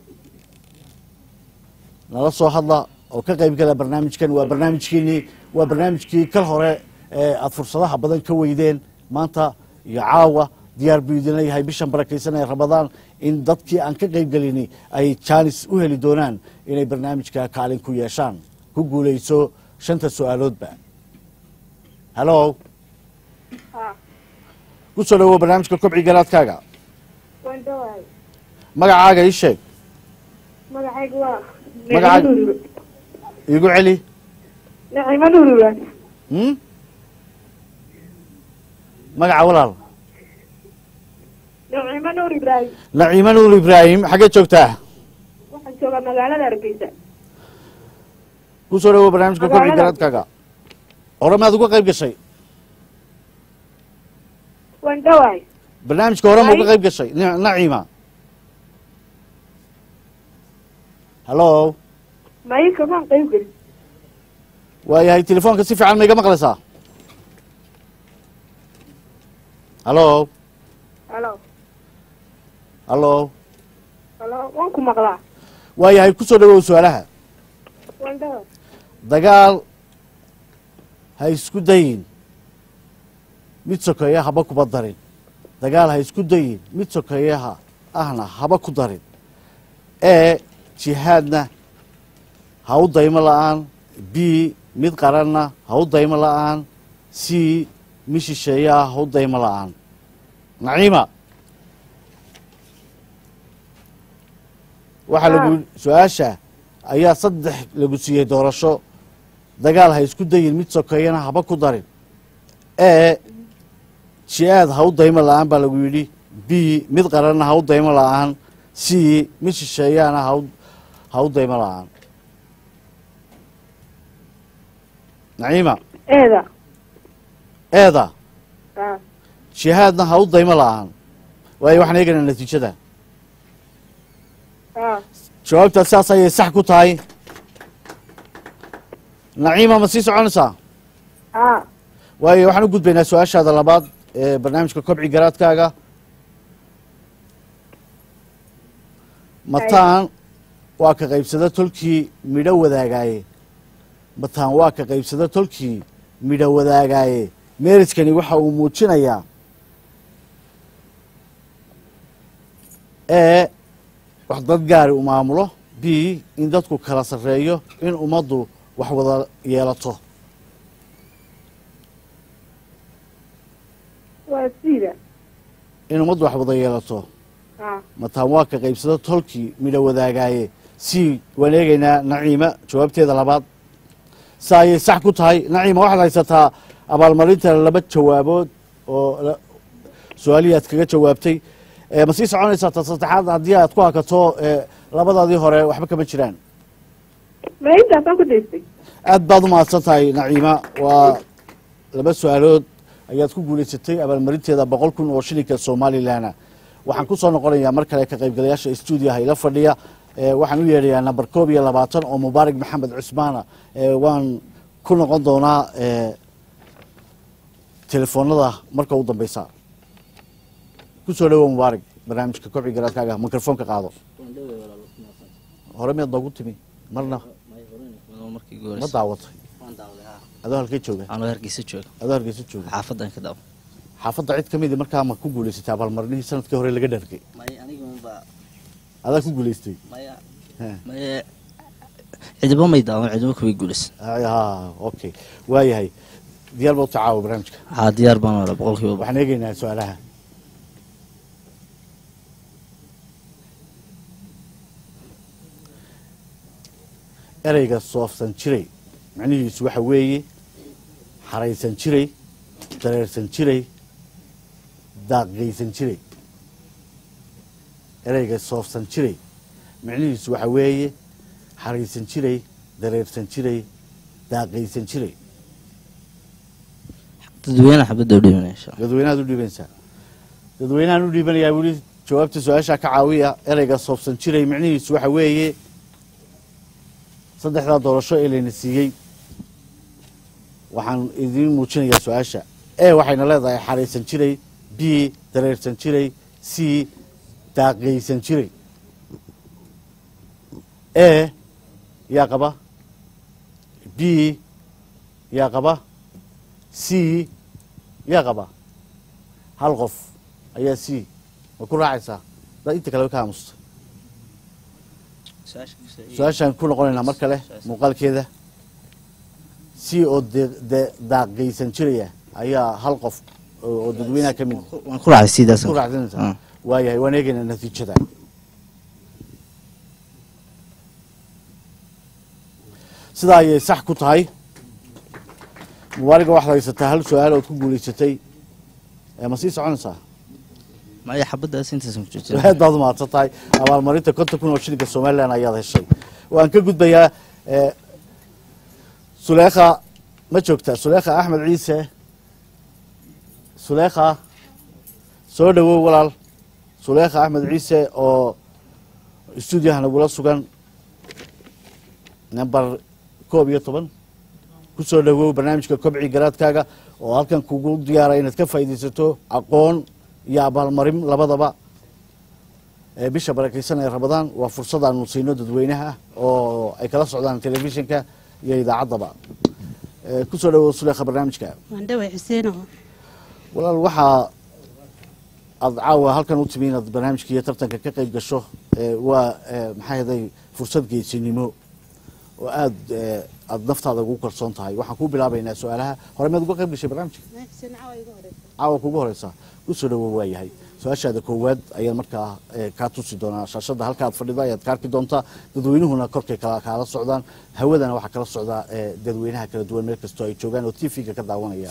nala soo hadla oo ka qaybgala barnaamijkan waa barnaamijkiinii waa barnaamijkii kal hore ee aad fursadaha badan ka weydeen maanta iyo caawa diyaar buu idin leeyahay bishan barakaysan ee ramadaan in dadkii aan ka qaybgelini ay jaanis u heli doonaan inay barnaamijka kaalin ku yeeshaan ku guuleyso shanta su-aaloodba hallo ku soo dhawow barnaamijka kobci garaadkaaga waan dhawahay magacaaga ii sheeg magacaygu waa Magacaaga? iigu celi nacimo nurulan hmm? magaca walaal nacimo nuur ibraahim naciimo nuur ibraahim xaggee joogtaa waxaan joogaa magaalada hargeysa ku soo dhawow barnaamijka kobci Magaalada. garaadkaaga hore maad uga qayb gashay waan dhawahay barnaamijka hore ma uga Ay. qayb gashay Ni- naciima hallo mayi kamaan qayb gelin waayahay telefoonka si fiican ma iga maqlaysaa hallo halo hallo halo waan ku maqlaa waayahay ku soo dhawow su-aalaha waan dhawahay dagaal ha isku dayin mid sokeeya haba kuba darin dagaal ha isku dayin mid sokeeyaha ahna haba ku darin ee jihaadna ha u daymo la-aan b mid qaranna ha u daymo la-aan c mid shisheeyaa ha u daymo la-aan naciima waxaa lagu su-aasha ayaa saddex lagu siiyey doorasho dagaal ha isku dayin mid sokeeyana haba ku darin ee ji-aad ha u daymo la-aan baa lagu yidhi b mid qaranna ha u daymo la-aan c mid shisheeyaana ha u- ha u daymo la-aan naciima eeda eeda ah jihaadna ha u daymo la-aan waayo waxaan eegaynaa natiijada ah jawaabtaas saas ayay sax ku tahay naciima ma sii soconaysaa ah waayo waxaan u gudbaynaa su-aashaada labaad ee barnaamijka kobci garaadkaaga mataan waa ka qaybsada tolkii midho wadaagaaye mataan waa ka qaybsada tolkii midho wadaagaaye meeriskani waxa uu muujinayaa e wax dad gaari u maamulo b in dadku kala sarreeyo in ummaddu wax wada yeelato waa sida in ummaddu wax wada yeelato ha mataan waa ka qaybsada tolkii midho wadaagaaye si waan eegaynaa naciima jawaabteeda labaad sa ayay sax ku tahay naciima waxaad haysataa abaalmarinta laba jawaabood oo la- su-aalihii aad kaga jawaabtay Eh, ma sii soconaysaa ta saddexaad haddii aad ku hakato eh, labadaadii hore waxba kama jiraan ma intaasaan ku daystay aad baad u mahadsan tahay naciima waa laba su-aalood ayaad ku guulaysatay abaalmarinteeda boqol kun oo shilinka somalilan waxaan ku soo noqonayaa mar kale ka qaybgalayaasha stuudiyaha ila fadhiya Eh, waxaan u yeedhayaa namber koob iyo labaatan oo mubaarak maxamed cusmaana Eh, waan ku noqon doonaa eh, telefoonada marka u dambeysa kusoo dhawow mubaarak barnaamijka kobci garaadkaaga mikrofoonka qaado hore miyaad noogu timi marna ma daawatay adoo halkee jooga anoo hargeysa jooga adoo hargeysa jooga xaafadan ka daawo xaafadda cid ka midi markaa ma ku guulaysatay abaalmarinihii sanadkii hore laga dhargay maya aniga unbaa adaa ku guulaystay maya He. maya cidiba may daawan cidiba kuway guulaysan ha okay waayahay diyaar baa u tacaawa barnaamijka haa diyaar baan wala boqolkiiba boqol. waxaan eegaynaa su-aalaha ereyga soofsan jiray macnihiisu waxa weeye xaraysan jiray dareersan jiray daaqgeysan jiray ereyga soofsan jiray macnihiisu waxa weeye xaraysan jiray dareersan jiray daaqgeysan jiray dadweyne xabadda u dhibanaya insha Allah. dadweynahaad u dhiibanaysaa dadweynahaan u dhiibanayaa weli jawaabta su-aasha ka caawiya ereyga soofsan jiray micnihiisu waxa weeye saddexdaa doorasho ee layna siiyey waxaan idiin muujinayaa su-aasha e waxayna leedahay xaraysan jiray b dareersan jiray c daaqgeysan jiray e yaa qaba b yaa qaba c yaa qaba hal qof ayaa c ma ku raacaysaa dad inta kaleba ka aamusta su-aashaan ku noqonaynaa mar kale muuqaalkeeda c oo de- de- daaqgeysan jiraya ayaa hal qof oo oo dadweynaha ka mid waan ku raacay sidaas ku raacsanaysaa Ah. waayahay waan eegaynaa natiijada sidaa ayay sax ku tahay mubaariga waxaad haysataa hal su-aal ood ku guulaysatay Eh, ma sii soconaysaa maya xabaddaas intaasan ku jirta aad baad u mahadsan tahay abaalmarinta konton kun oo shilinka somalilan ayaad heshay waan ka gudbayaa eh, suleekha ma joogtaa suleekha axmed ciise suleekha soo dhawow walaal suleekha axmed ciise oo stuudiyaha nagula sugan number koob iyo toban ku soo dhawow barnaamijka kobci garaadkaaga oo halkan kugu diyaara inaad ka faa'iidaysato aqoon iyo abaalmarin labadaba ee bisha barakeysan ee ramadaan waa fursad aanu siino dadweynaha oo ay kala socdaan telefishinka iyo idaacaddaba Eh, ku soo dhawow suleekha barnaamijka waan dhaway xuseeno walaal waxaa aada caawa halkan u timi inaad barnaamijka iyo tartanka ka qayb gasho Eh, waa eh, maxaa yeelay fursad geesinimo oo aada eh, aada naftaada ugu kalsoon tahay waxaan kuu bilaabaynaa su-aalaha hore miyaad uga qayb gashay barnaamijka caawa kugu horeysa kusoo dhawow waa yahay su-aashaada koowaad ayaan markaa eh, kaa tusi doonaa shaashada halka aad fadhida ayaad ka arki doontaa dadweynuhuna korkay kala kaala socdaan hawadana waxaa kala socdaa eh, dadweynaha kala duwan meel kastoo ay joogaan oo t v-ga ka daawanaya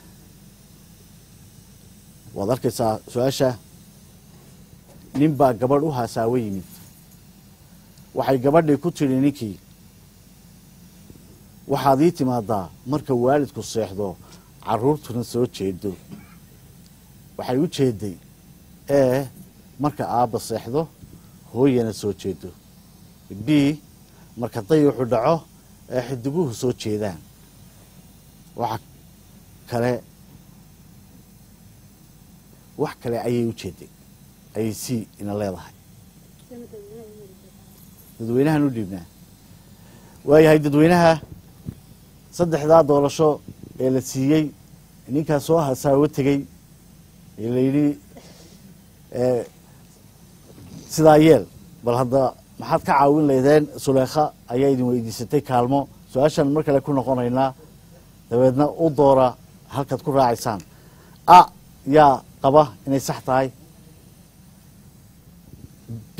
waad arkaysaa su-aasha nin baa gabadh u haasaawo yimid waxay gabadhii ku tidhi ninkii waxaad ii timaadaa marka waalidku seexdo caruurtuna soo jeedo waxay u jeeday ee marka aabba seexdo hooyana soo jeedo b marka dayuxu dhaco ee xidiguhu soo jeedaan waxa kale wax kale ayay u jeeday ayay c ina leedahay dadweynahan u dhiibnaa waayahay dadweynaha saddexdaa doorasho ee la siiyey ninkaa soo hasaawo tegey ee la yidhi eh, sidaa yeel bal hadda maxaad ka caawin laydeen suleekha ayaa idin weydiisatay kaalmo su-aashaan mar kale ku noqonaynaa dabeedna u doora halkaad ku raacaysaan a yaa qaba inay sax tahay b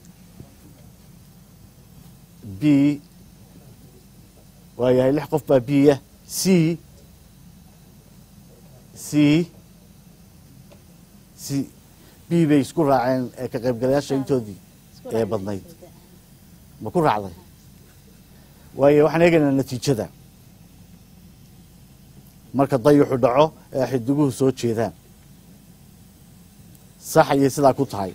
b waayahay lix qof baa b ah c c c b bay isku raaceen ee ka qaybgalayaasha intoodii ee badnayd ma ku raacday waayo waxaan eegaynaa natiijada marka dayuxu dhaco ee xidiguhu soo jeedaan sax ayay sidaa ku tahay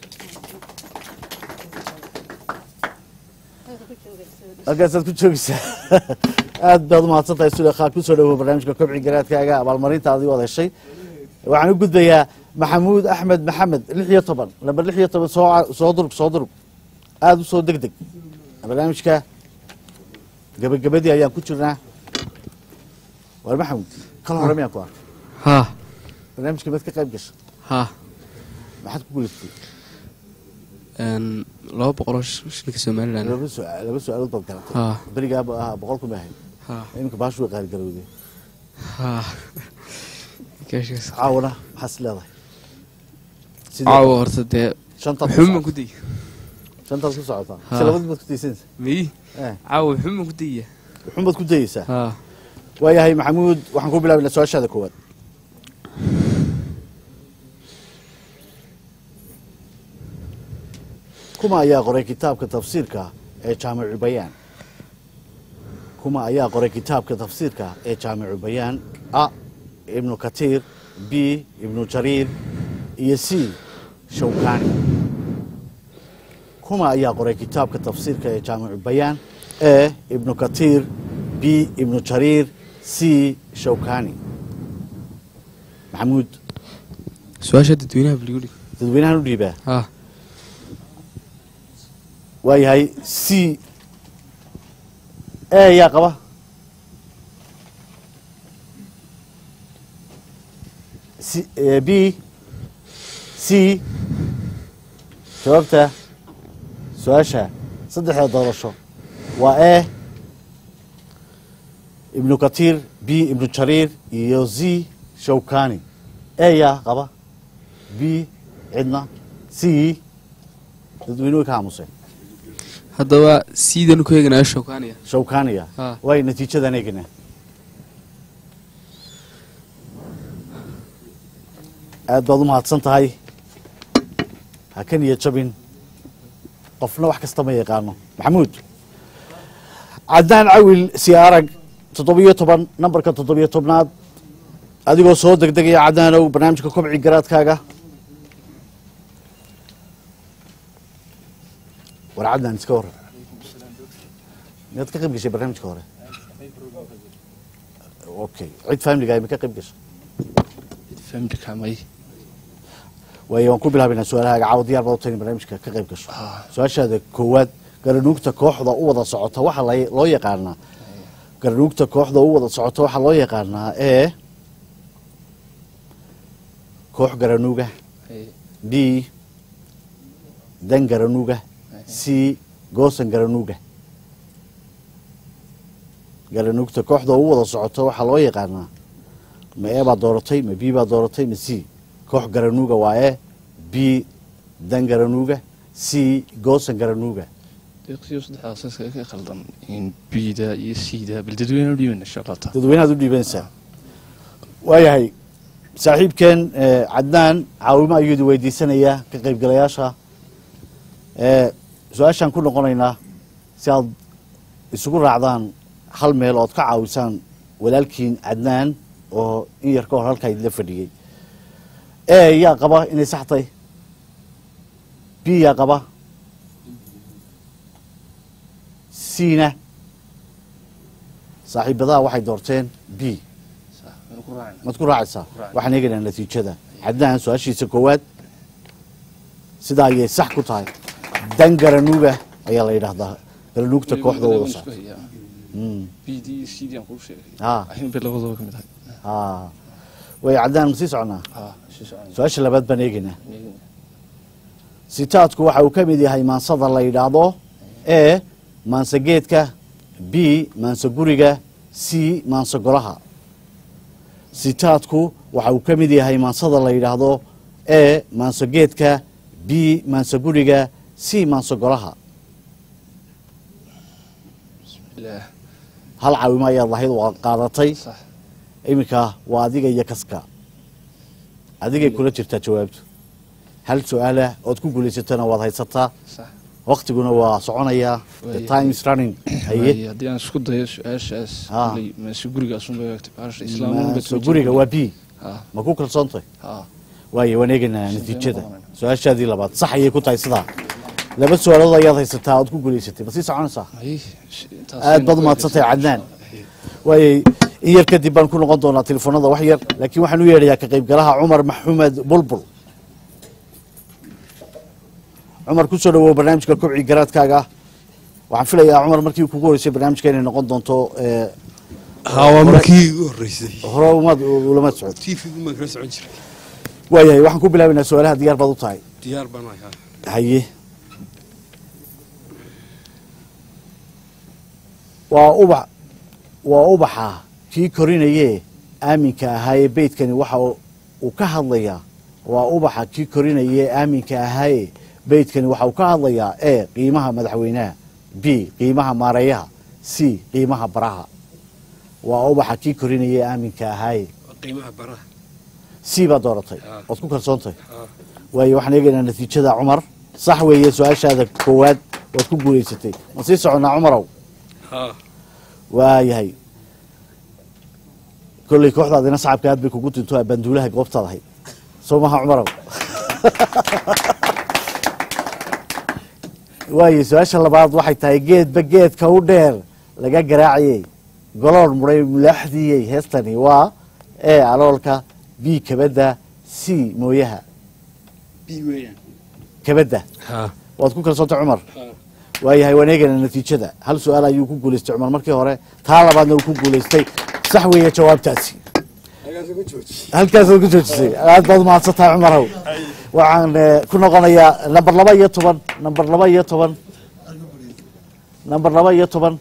halkaasaad ku joogaysaa aad baad umahadsan tahay sulekhaa kusoo dhawow barnaamijka kobci garaadkaaga abaalmarinta adigoo heshay waxaan u gudbayaa maxamuud axmed maxamed lix iyo toban lamber lix iyo toban soo soo durug soo durug aada u soo deg deg barnaamijka gabagabadii ayaan ku jirnaa waar maxamuud kal hore miyaan ku arkay haa barnaamijka maad ka qayb gashay haa maxaad ku guulaystay een, laba boqoloo sh- shilinka somalilan laba su- laba su-aalood baad garatay haa berigaaba ahaa boqol kuma ahayd haa iminka baashu way qaaligarowday haa Gaashaas. caawana maxaas leedahay Sidee- caawa horta dee shantaad ku wuxuun baan socotaa. ku dayay shantaad ku socotaa Haa. si labadii baad ku daysanaysa miyi Eh. caawa wuxuun baan ku dayaya wuxuun baad ku dayeysaa haa waayahay maxamuud waxaan ku bilaabaynaa su-aashaada koowaad kuma ayaa qoray kitaabka tafsiirka ee jaamicu bayaan kuma ayaa qoray kitaabka tafsiirka ee jaamicu bayaan a ibnu katiir b ibnu jariir iyo c shawkani kuma ayaa qoray kitaabka tafsiirka ee jaamicu bayaan e ibnu katiir b ibnu jariir c shawkani maxamuud su-aasha dadweynaha baligu dhig dadweynahan u dhiibaa haa waayahay c e yaa qaba C- eh, b c jawaabta su-aasha saddexda doorasho waa e ibnu katiir b ibnu jariir iyo z shawkani e yaa qaba b cidna c dadweynuhu ka aamuseen haddaba siidanu ku eeganaya shawkaaniya shawkaniya haa way natiijadan eegnaa aad baad u mahadsan tahay ha ka niyad jabin qofna wax kasta ma yaqaano maxamuud cadnaan cawil si arag toddobiyo toban nambarka toddobiyo tobnaad adigoo soo degdegaya cadnaanow barnaamijka kobci garaadkaaga war cadnaan iska waran miyaad ka qayb gashay barnaamijka hore okay cid familiga ma ka qayb gashay familka may waayo waan ku bilaabaynaa su-aalahaaga caawa diyaar baad u tahay in barnaamijka ka qayb gasho su-aashaada koowaad garanuugta kooxda u wada socota waxaa la- loo yaqaanaa garanuugta kooxda u wada socota waxaa loo yaqaanaa ee koox garanuuga b dan garanuuga c goosan garanuuga garanuugta kooxda u wada socota waxaa loo yaqaanaa ma e baa dooratay ma b baa dooratay ma c koox garanuuga waa e b dan garanuuga c goosan garanuuga deeqsiyo saddexdaas iska ka khaldan in bida iyo siida bal dadweynaha u dhiibana shaqata dadweynahaad u dhiibanaysaa waayahay saaxiibkeen eh, cadnaan caawimo ayuu idin weydiisanayaa ka qaybgalayaasha Eh, su-aashaan ku noqonaynaa si aad isugu raacdaan hal meel ood ka caawisaan walaalkiin cadnaan oo in yar ka hor halkaa idinla fadhiyey e yaa qaba inay sax tahay b yaa qaba cna saaxiibadaha waxay doorteen b maad ku raacaysaa waxaan eegaynaa natiijada cadnaan su-aashiisa koowaad sidaa ayay sax ku tahay dan garanuuga ayaa la yidhaahdaa balanuugta kooxda wada isku socota hayaa Mm. b d iyo c d aan kuu sheegay Ah. ahin bay labadooda ka mid ahay Ah. way caddaan ma sii soconaa Ah, sii soconaya. su-aasha labaad baan eegaynaa Eegina. sitaadku waxa uu ka mid yahay maansada la yidhaahdo e maanse geedka b maanse guriga c maanse golaha sitaadku waxa uu ka mid yahay maansada la yidhaahdo e maanse geedka b maanse guriga c maanse golaha ilaah hal caawimo ayaad lahayd waa qaadatay sax iminka waa adiga iyo kaska adigay kula jirtaa jawaabtu hal su-aala ood ku guulaysatana waad haysataa sax waktiguna waa soconayaa the Waayahay. time is running Waaye, haye haddii aan isku dayo su-aashaas Ah. koley maase gurigaasun bay egtay baasha islaamnimada maaso guriga waa b Ah. ma ku kalsoontahay Ah. waaye waan eegaynaa Sidee natiijada noqonayna? su-aashaadii labaad sax ayay ku tahay sidaa laba su-aalood ayaad haysataa ood ku guulaysatay ma sii soconaysaa Ay, sh- intaas aad baad aynu ku umahadsantahay eegaysaa. cadnaan waaye in yar kadib baan ku noqon doonaa telefoonada wax yar laakiin waxaan u yeedhayaa ka qaybgalaha cumar maxamed bulbul cumar ku soo dhawow barnaamijka kobci garaadkaaga waxaan filayaa cumar markii kugu horeysay barnaamijka inay noqon doonto ee, haa waa hore- markii igu horreysay hore umaad ulama socod tv-gu maan kala socon jiray waayahay waxaan ku bilaabaynaa su-aalaha diyaar baad u tahay diyaar baan ahaa haye waa ubax waa ubaxa kii korinayee aaminka ahaayee beydkani waxa uu- uu ka hadlayaa waa ubaxa kii korinayee aaminka ahaayee beydkani waxa uu ka hadlayaa e qiimaha madaxweynaha b qiimaha maareeyaha c qiimaha baraha waa ubaxa kii korinayee aaminka ahaayee qiimaha baraha c baad dooratay ood ku kalsoontahay haa waayo waxaan eegaynaa natiijada cumar sax weeye su-aashaada koowaad waad ku guulaysatay ma sii soconnaa cumarow haa waayahay kolley kooxdaadina sacabka aad bay kugu dinto banduulaha goobtaad ahayd soo maha cumarow waaye su-aasha labaad waxay tahay geedba geedka u dheer laga garaacayey golool muray mulaaxdiyey heestani waa e aloolka b kabadda c mooyaha b weeyaan kabadda haa waad ku kalsoontay cumar haa waayahay waan eegaynaa natiijada hal su-aal ayuu ku guulaystay cumar markii hore taa labaadna uu ku guulaystay sax weeye jawaabtaasi halkaasaad ku joojisay aad baad umahadsan tahay cumarow waxaan eh, ku noqonayaa namber laba iyo toban namber laba iyo toban namber laba iyo toban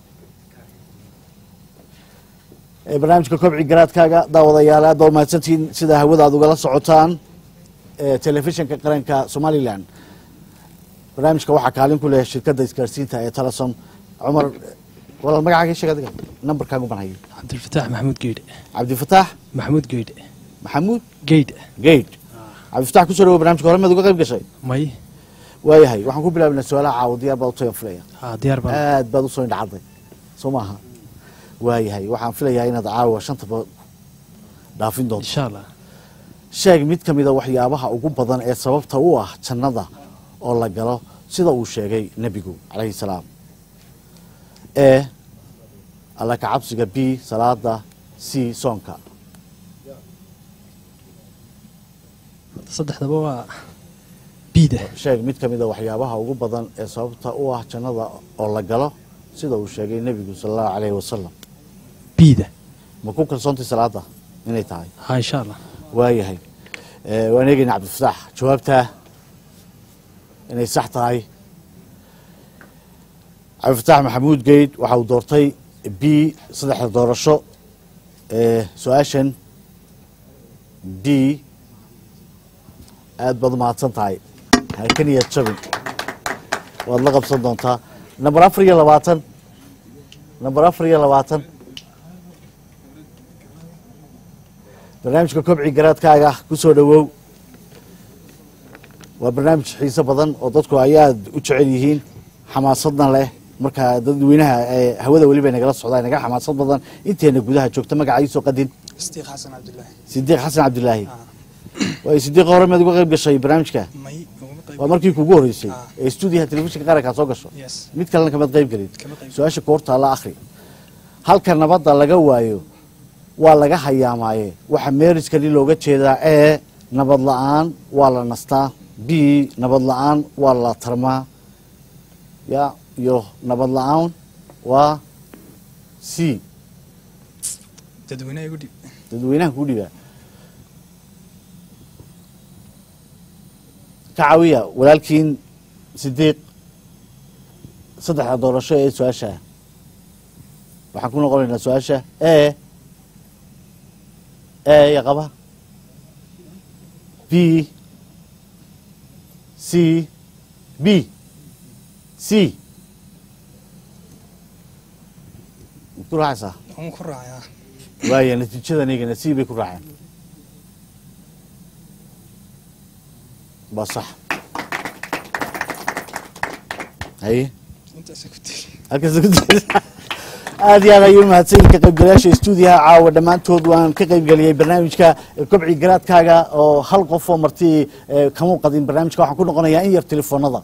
ee barnaamijka kobci garaadkaaga daawadayaal aad baa umahadsantihiin sida hawada aad ugala socotaan ee telefishinka qaranka somalilan barnaamijka waxaa kaalin ku leh shirkadda isgaarsiinta ee telesom cumar walaal magacaaga sheeg adiga nambarkaagu baan hayay cabdilfataax maxamuud geydhe cabdifataax maxamuud geydhe maxamuud geydhe geyd cabdifataax kusoo dhawo barnamijka hore maad uga qayb gashay may waayahay waxaan ku bilaabinaa su-aalaha caawa diyaar baad utaya filaya haa diyaar baan aad baad usoo indhacadday soo maaha waayahay waxaan filayaa inaad caawa shantaba dhaafin doonto insha allah sheeg mid ka mida waxyaabaha ugu badan ee sababta u ah jannada oo la galo sida uu sheegay nebigu calayhi salaam e alla ka cabsiga b salaada c soonka saddexdaba waa biida sheeg mid ka mida waxyaabaha ugu badan ee sababta u ah jannada oo la galo sida uu sheegay nebigu sala allahu calayhi wasalam biida ma ku kalsoontay salaada inay tahay haa insha allah waayahay Eh, waan eegaynaa cabdifataax jawaabtaa inay sax tahay cabdifataax maxamuud geyd waxa uu doortay b saddexda doorasho ee su-aashan b aad baad umahadsan tahay hakaniyad jabin waad la qabsan doontaa namber afar iyo labaatan namber afar iyo labaatan barnaamijka kobci garaadkaaga ku soo dhowow waa barnaamij xiiso badan oo dadku ay aad u jecel yihiin xamaasadna leh marka dadweynaha ee hawada weliba nagala socdaa naga xamaasad badan inteena gudaha joogta magaca iisoo qadin صديق حسن عبد الله sidiiq xasan cabdilaahi waayo sidiiqa hore maad uga qayb gashay barnaamijka مي وما قيب waa markii kugu horeysay ee stuudiyaha telefishinka qarankaa soo gasho Yes. mid kalena kamaad qayb gelin Kama qayb su-aasha koortaa la akhri halka nabadda laga waayo waa laga hayaamaaye waxa meeriskani looga jeedaa ee nabad la-aan waa la nastaa b nabad la-aan waa la tarmaa ya iyo nabad la-aan waa c dadweynaha igu dhib dadweynaha kuu dhibaa ka caawiya walaalkiin sidiiq saddexda doorasho ee su-aasha waxaan ku noqonaynaa su-aasha e e ya qaba b c b c ku raacaysaa waan ku raacayaa waaya natiijadan iyagana c bay ku raaceen waa sax haye intaasa ku tiri halkaas ku jirta aad iyo aad ayuu mahadsan ka qaybgalayaasha stuudiyaha caawa dhammaantood waan ka qaybgeliyey barnaamijka kobci garaadkaaga oo hal qof oo marti eh, kama qadin barnaamijka waxaan ku noqonayaa in yar telefoonada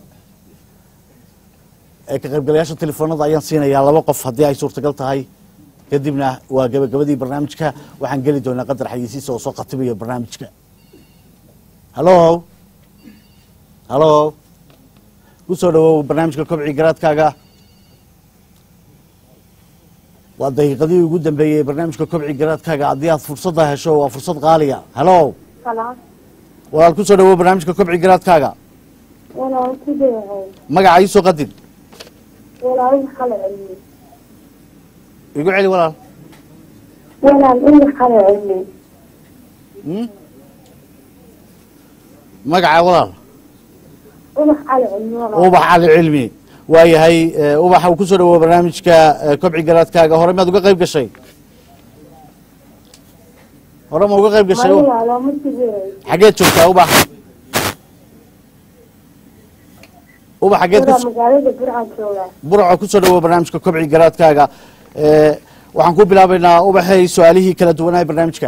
Eh, ka qaybgalayaasha telefoonada ayaan siinayaa laba qof haddii ay suurtagal tahay kadibna waa gabagabadii barnaamijka waxaan geli doonaa qadar xayisiisa oo soo khatibayo barnaamijka hallo hallo ku soo dhawow barnaamijka kobci garaadkaaga waa daqiiqadii ugu dambeeyey ee barnaamijka kobci garaadkaaga haddii aad fursadda hesho waa fursad qaaliya hallo خلاص walaal ku soo dhawow barnaamijka kobci garaadkaaga ولا كده magaca ii soo qadin ولا أي خلع علمي igu celi walaal ولا أي خلع علمي Hmm? magaca walaal ولا خلع علمي ولا ubax cali cilmi waayahay eh, ubaxa uu ku soo dhawow barnaamijka eh, kobci garaadkaaga hore maad uga qayb gashay hore ma uga qayb gashay ما لا ما تجي xageed joogtaa ubax ubax xageed ولا ku مقالة برعة جوا burco ku soo dhawow barnaamijka kobci garaadkaaga Eh, waxaan ku bilaabaynaa ubaxay su-aalihii kala duwanaa barnaamijka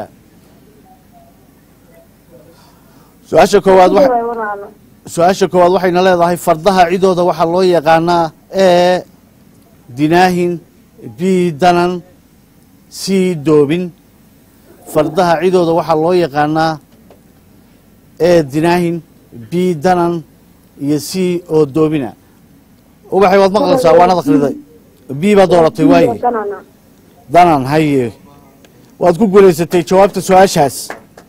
su-aasha koowaad wa- ولا su-aasha koowaad waxayna leedahay fardaha cidooda waxaa loo yaqaanaa e dinaahin b danan c doobin fardaha cidooda waxaa loo yaqaanaa e dinaahin b danan iyo c oo doobina ubaxay waad maqlaysaa waanad akhriday b baad dooratay waaye كنانا danan haye waad ku guulaysatay jawaabta su-aashaas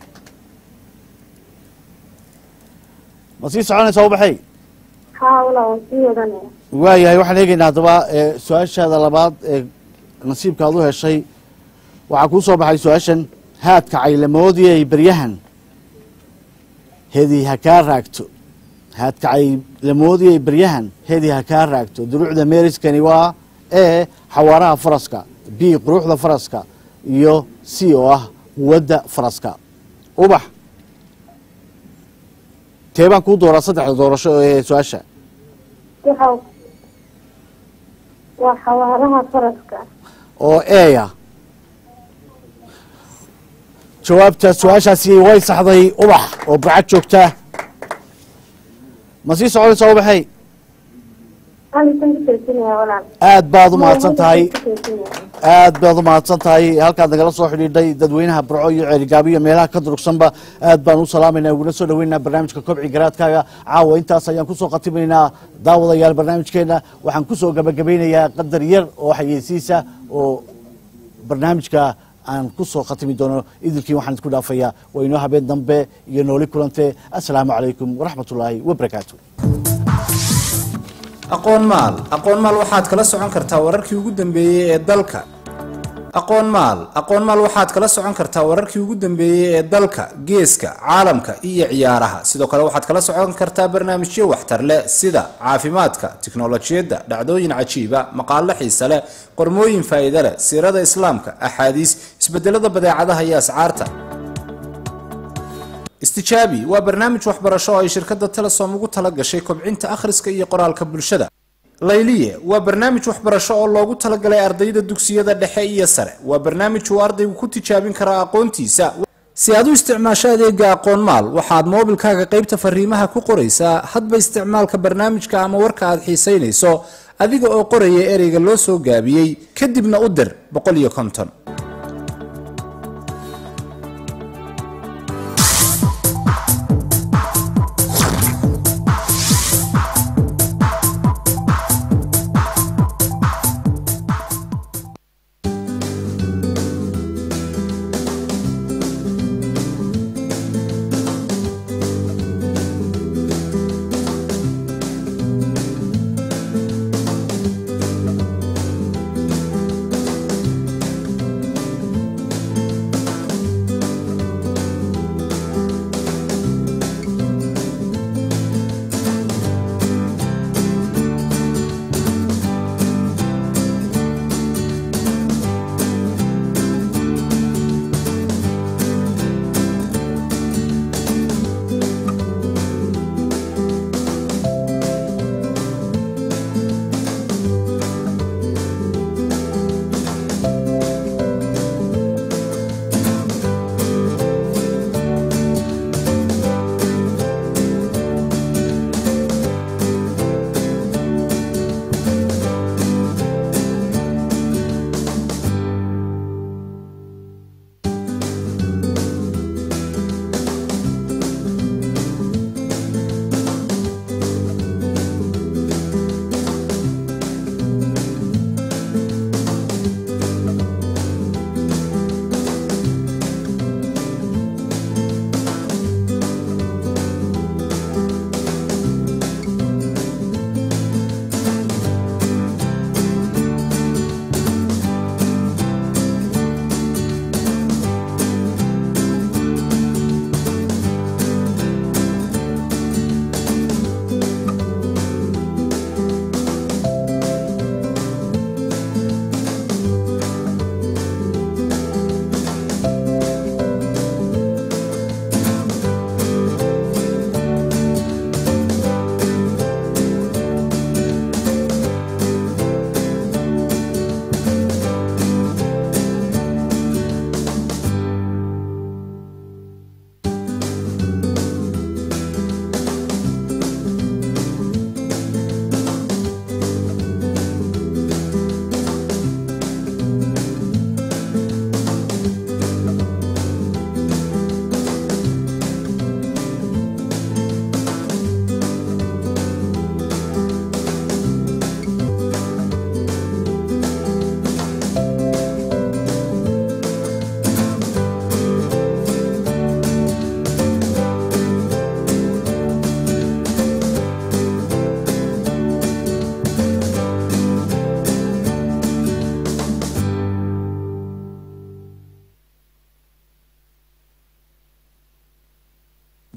ma sii soconaysaa ubaxay ها ولا وصية أنا waayahay waxaan eegaynaa haddaba ee, su-aashaada labaad ee nasiibka aad u heshay waxaa kuu soo baxay su-aashan haadka caylamoodiyay beryahan hedi ha kaa raagto haadka caylamoodiyay beryahan hedi ha kaa raagto duruucda meeriskani waa e xawaaraha faraska b quruxda faraska iyo c oo ah quwadda faraska ubax tee baan kuu dooraa saddexda doorasho ee su-aasha وحو وحوارها فرسك oo eya jawaabta su-aashaasi way saxday ubax oo burcad joogta ma sii soconaysaa ubaxay أنا كنت ترسلني ولا aad baad u mahadsan tahay aad baad u mahadsan tahay halkaad nagala soo xidhiidhay dadweynaha burco iyo ceerigaabo iyo meelaha ka durugsanba aad baan u salaamayna uguna soo dhaweynaa barnaamijka kobci garaadkaaga caawa intaas ayaan kusoo khatimaynaa daawadayaal barnaamijkeena waxaan kusoo gabagabeynayaa qadar yar oo xayeysiisa oo barnaamijka aan kusoo khatimi doono idilkii waxaan isku dhaafayaa waa inoo habeen dambe iyo nooli kulante assalaamu calaykum waraxmatullaahi wabarakaatu aqoon maal aqoon maal waxaad kala socon kartaa wararkii ugu dambeeyey ee dalka aqoon maal aqoon maal waxaad kala socon kartaa wararkii ugu dambeeyey ee dalka geeska caalamka iyo ciyaaraha sidoo kale waxaad kala socon kartaa barnaamijyo waxtar leh sida caafimaadka tiknolojiyadda dhacdooyin cajiiba maqaalo xiise leh qormooyin faa'iido leh siirada islaamka axaadiis isbedelada badeecadaha iyo ascaarta istijaabi waa barnaamij waxbarasho oo ay shirkadda telesom ugu tala gashay kobcinta akhriska iyo qoraalka bulshada layliye waa barnaamij waxbarasho oo loogu talagalay ardayda dugsiyada dhexe iyo sare waa barnaamij uu ardaygu ku tijaabin karo aqoontiisa si aad u isticmaasho adeega aqoon maal waxaad moobilkaaga qaybta fariimaha ku qoraysaa hadba isticmaalka barnaamijka ama warka aad xiisaynayso adiga oo qoraya ereyga loo soo gaabiyey kadibna u dir boqol iyo konton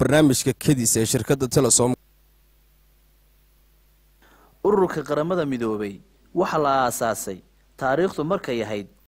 barnaamijka kedis ee shirkadda telesom ururka qaramada midoobay waxaa la aasaasay taariikhdu markay ahayd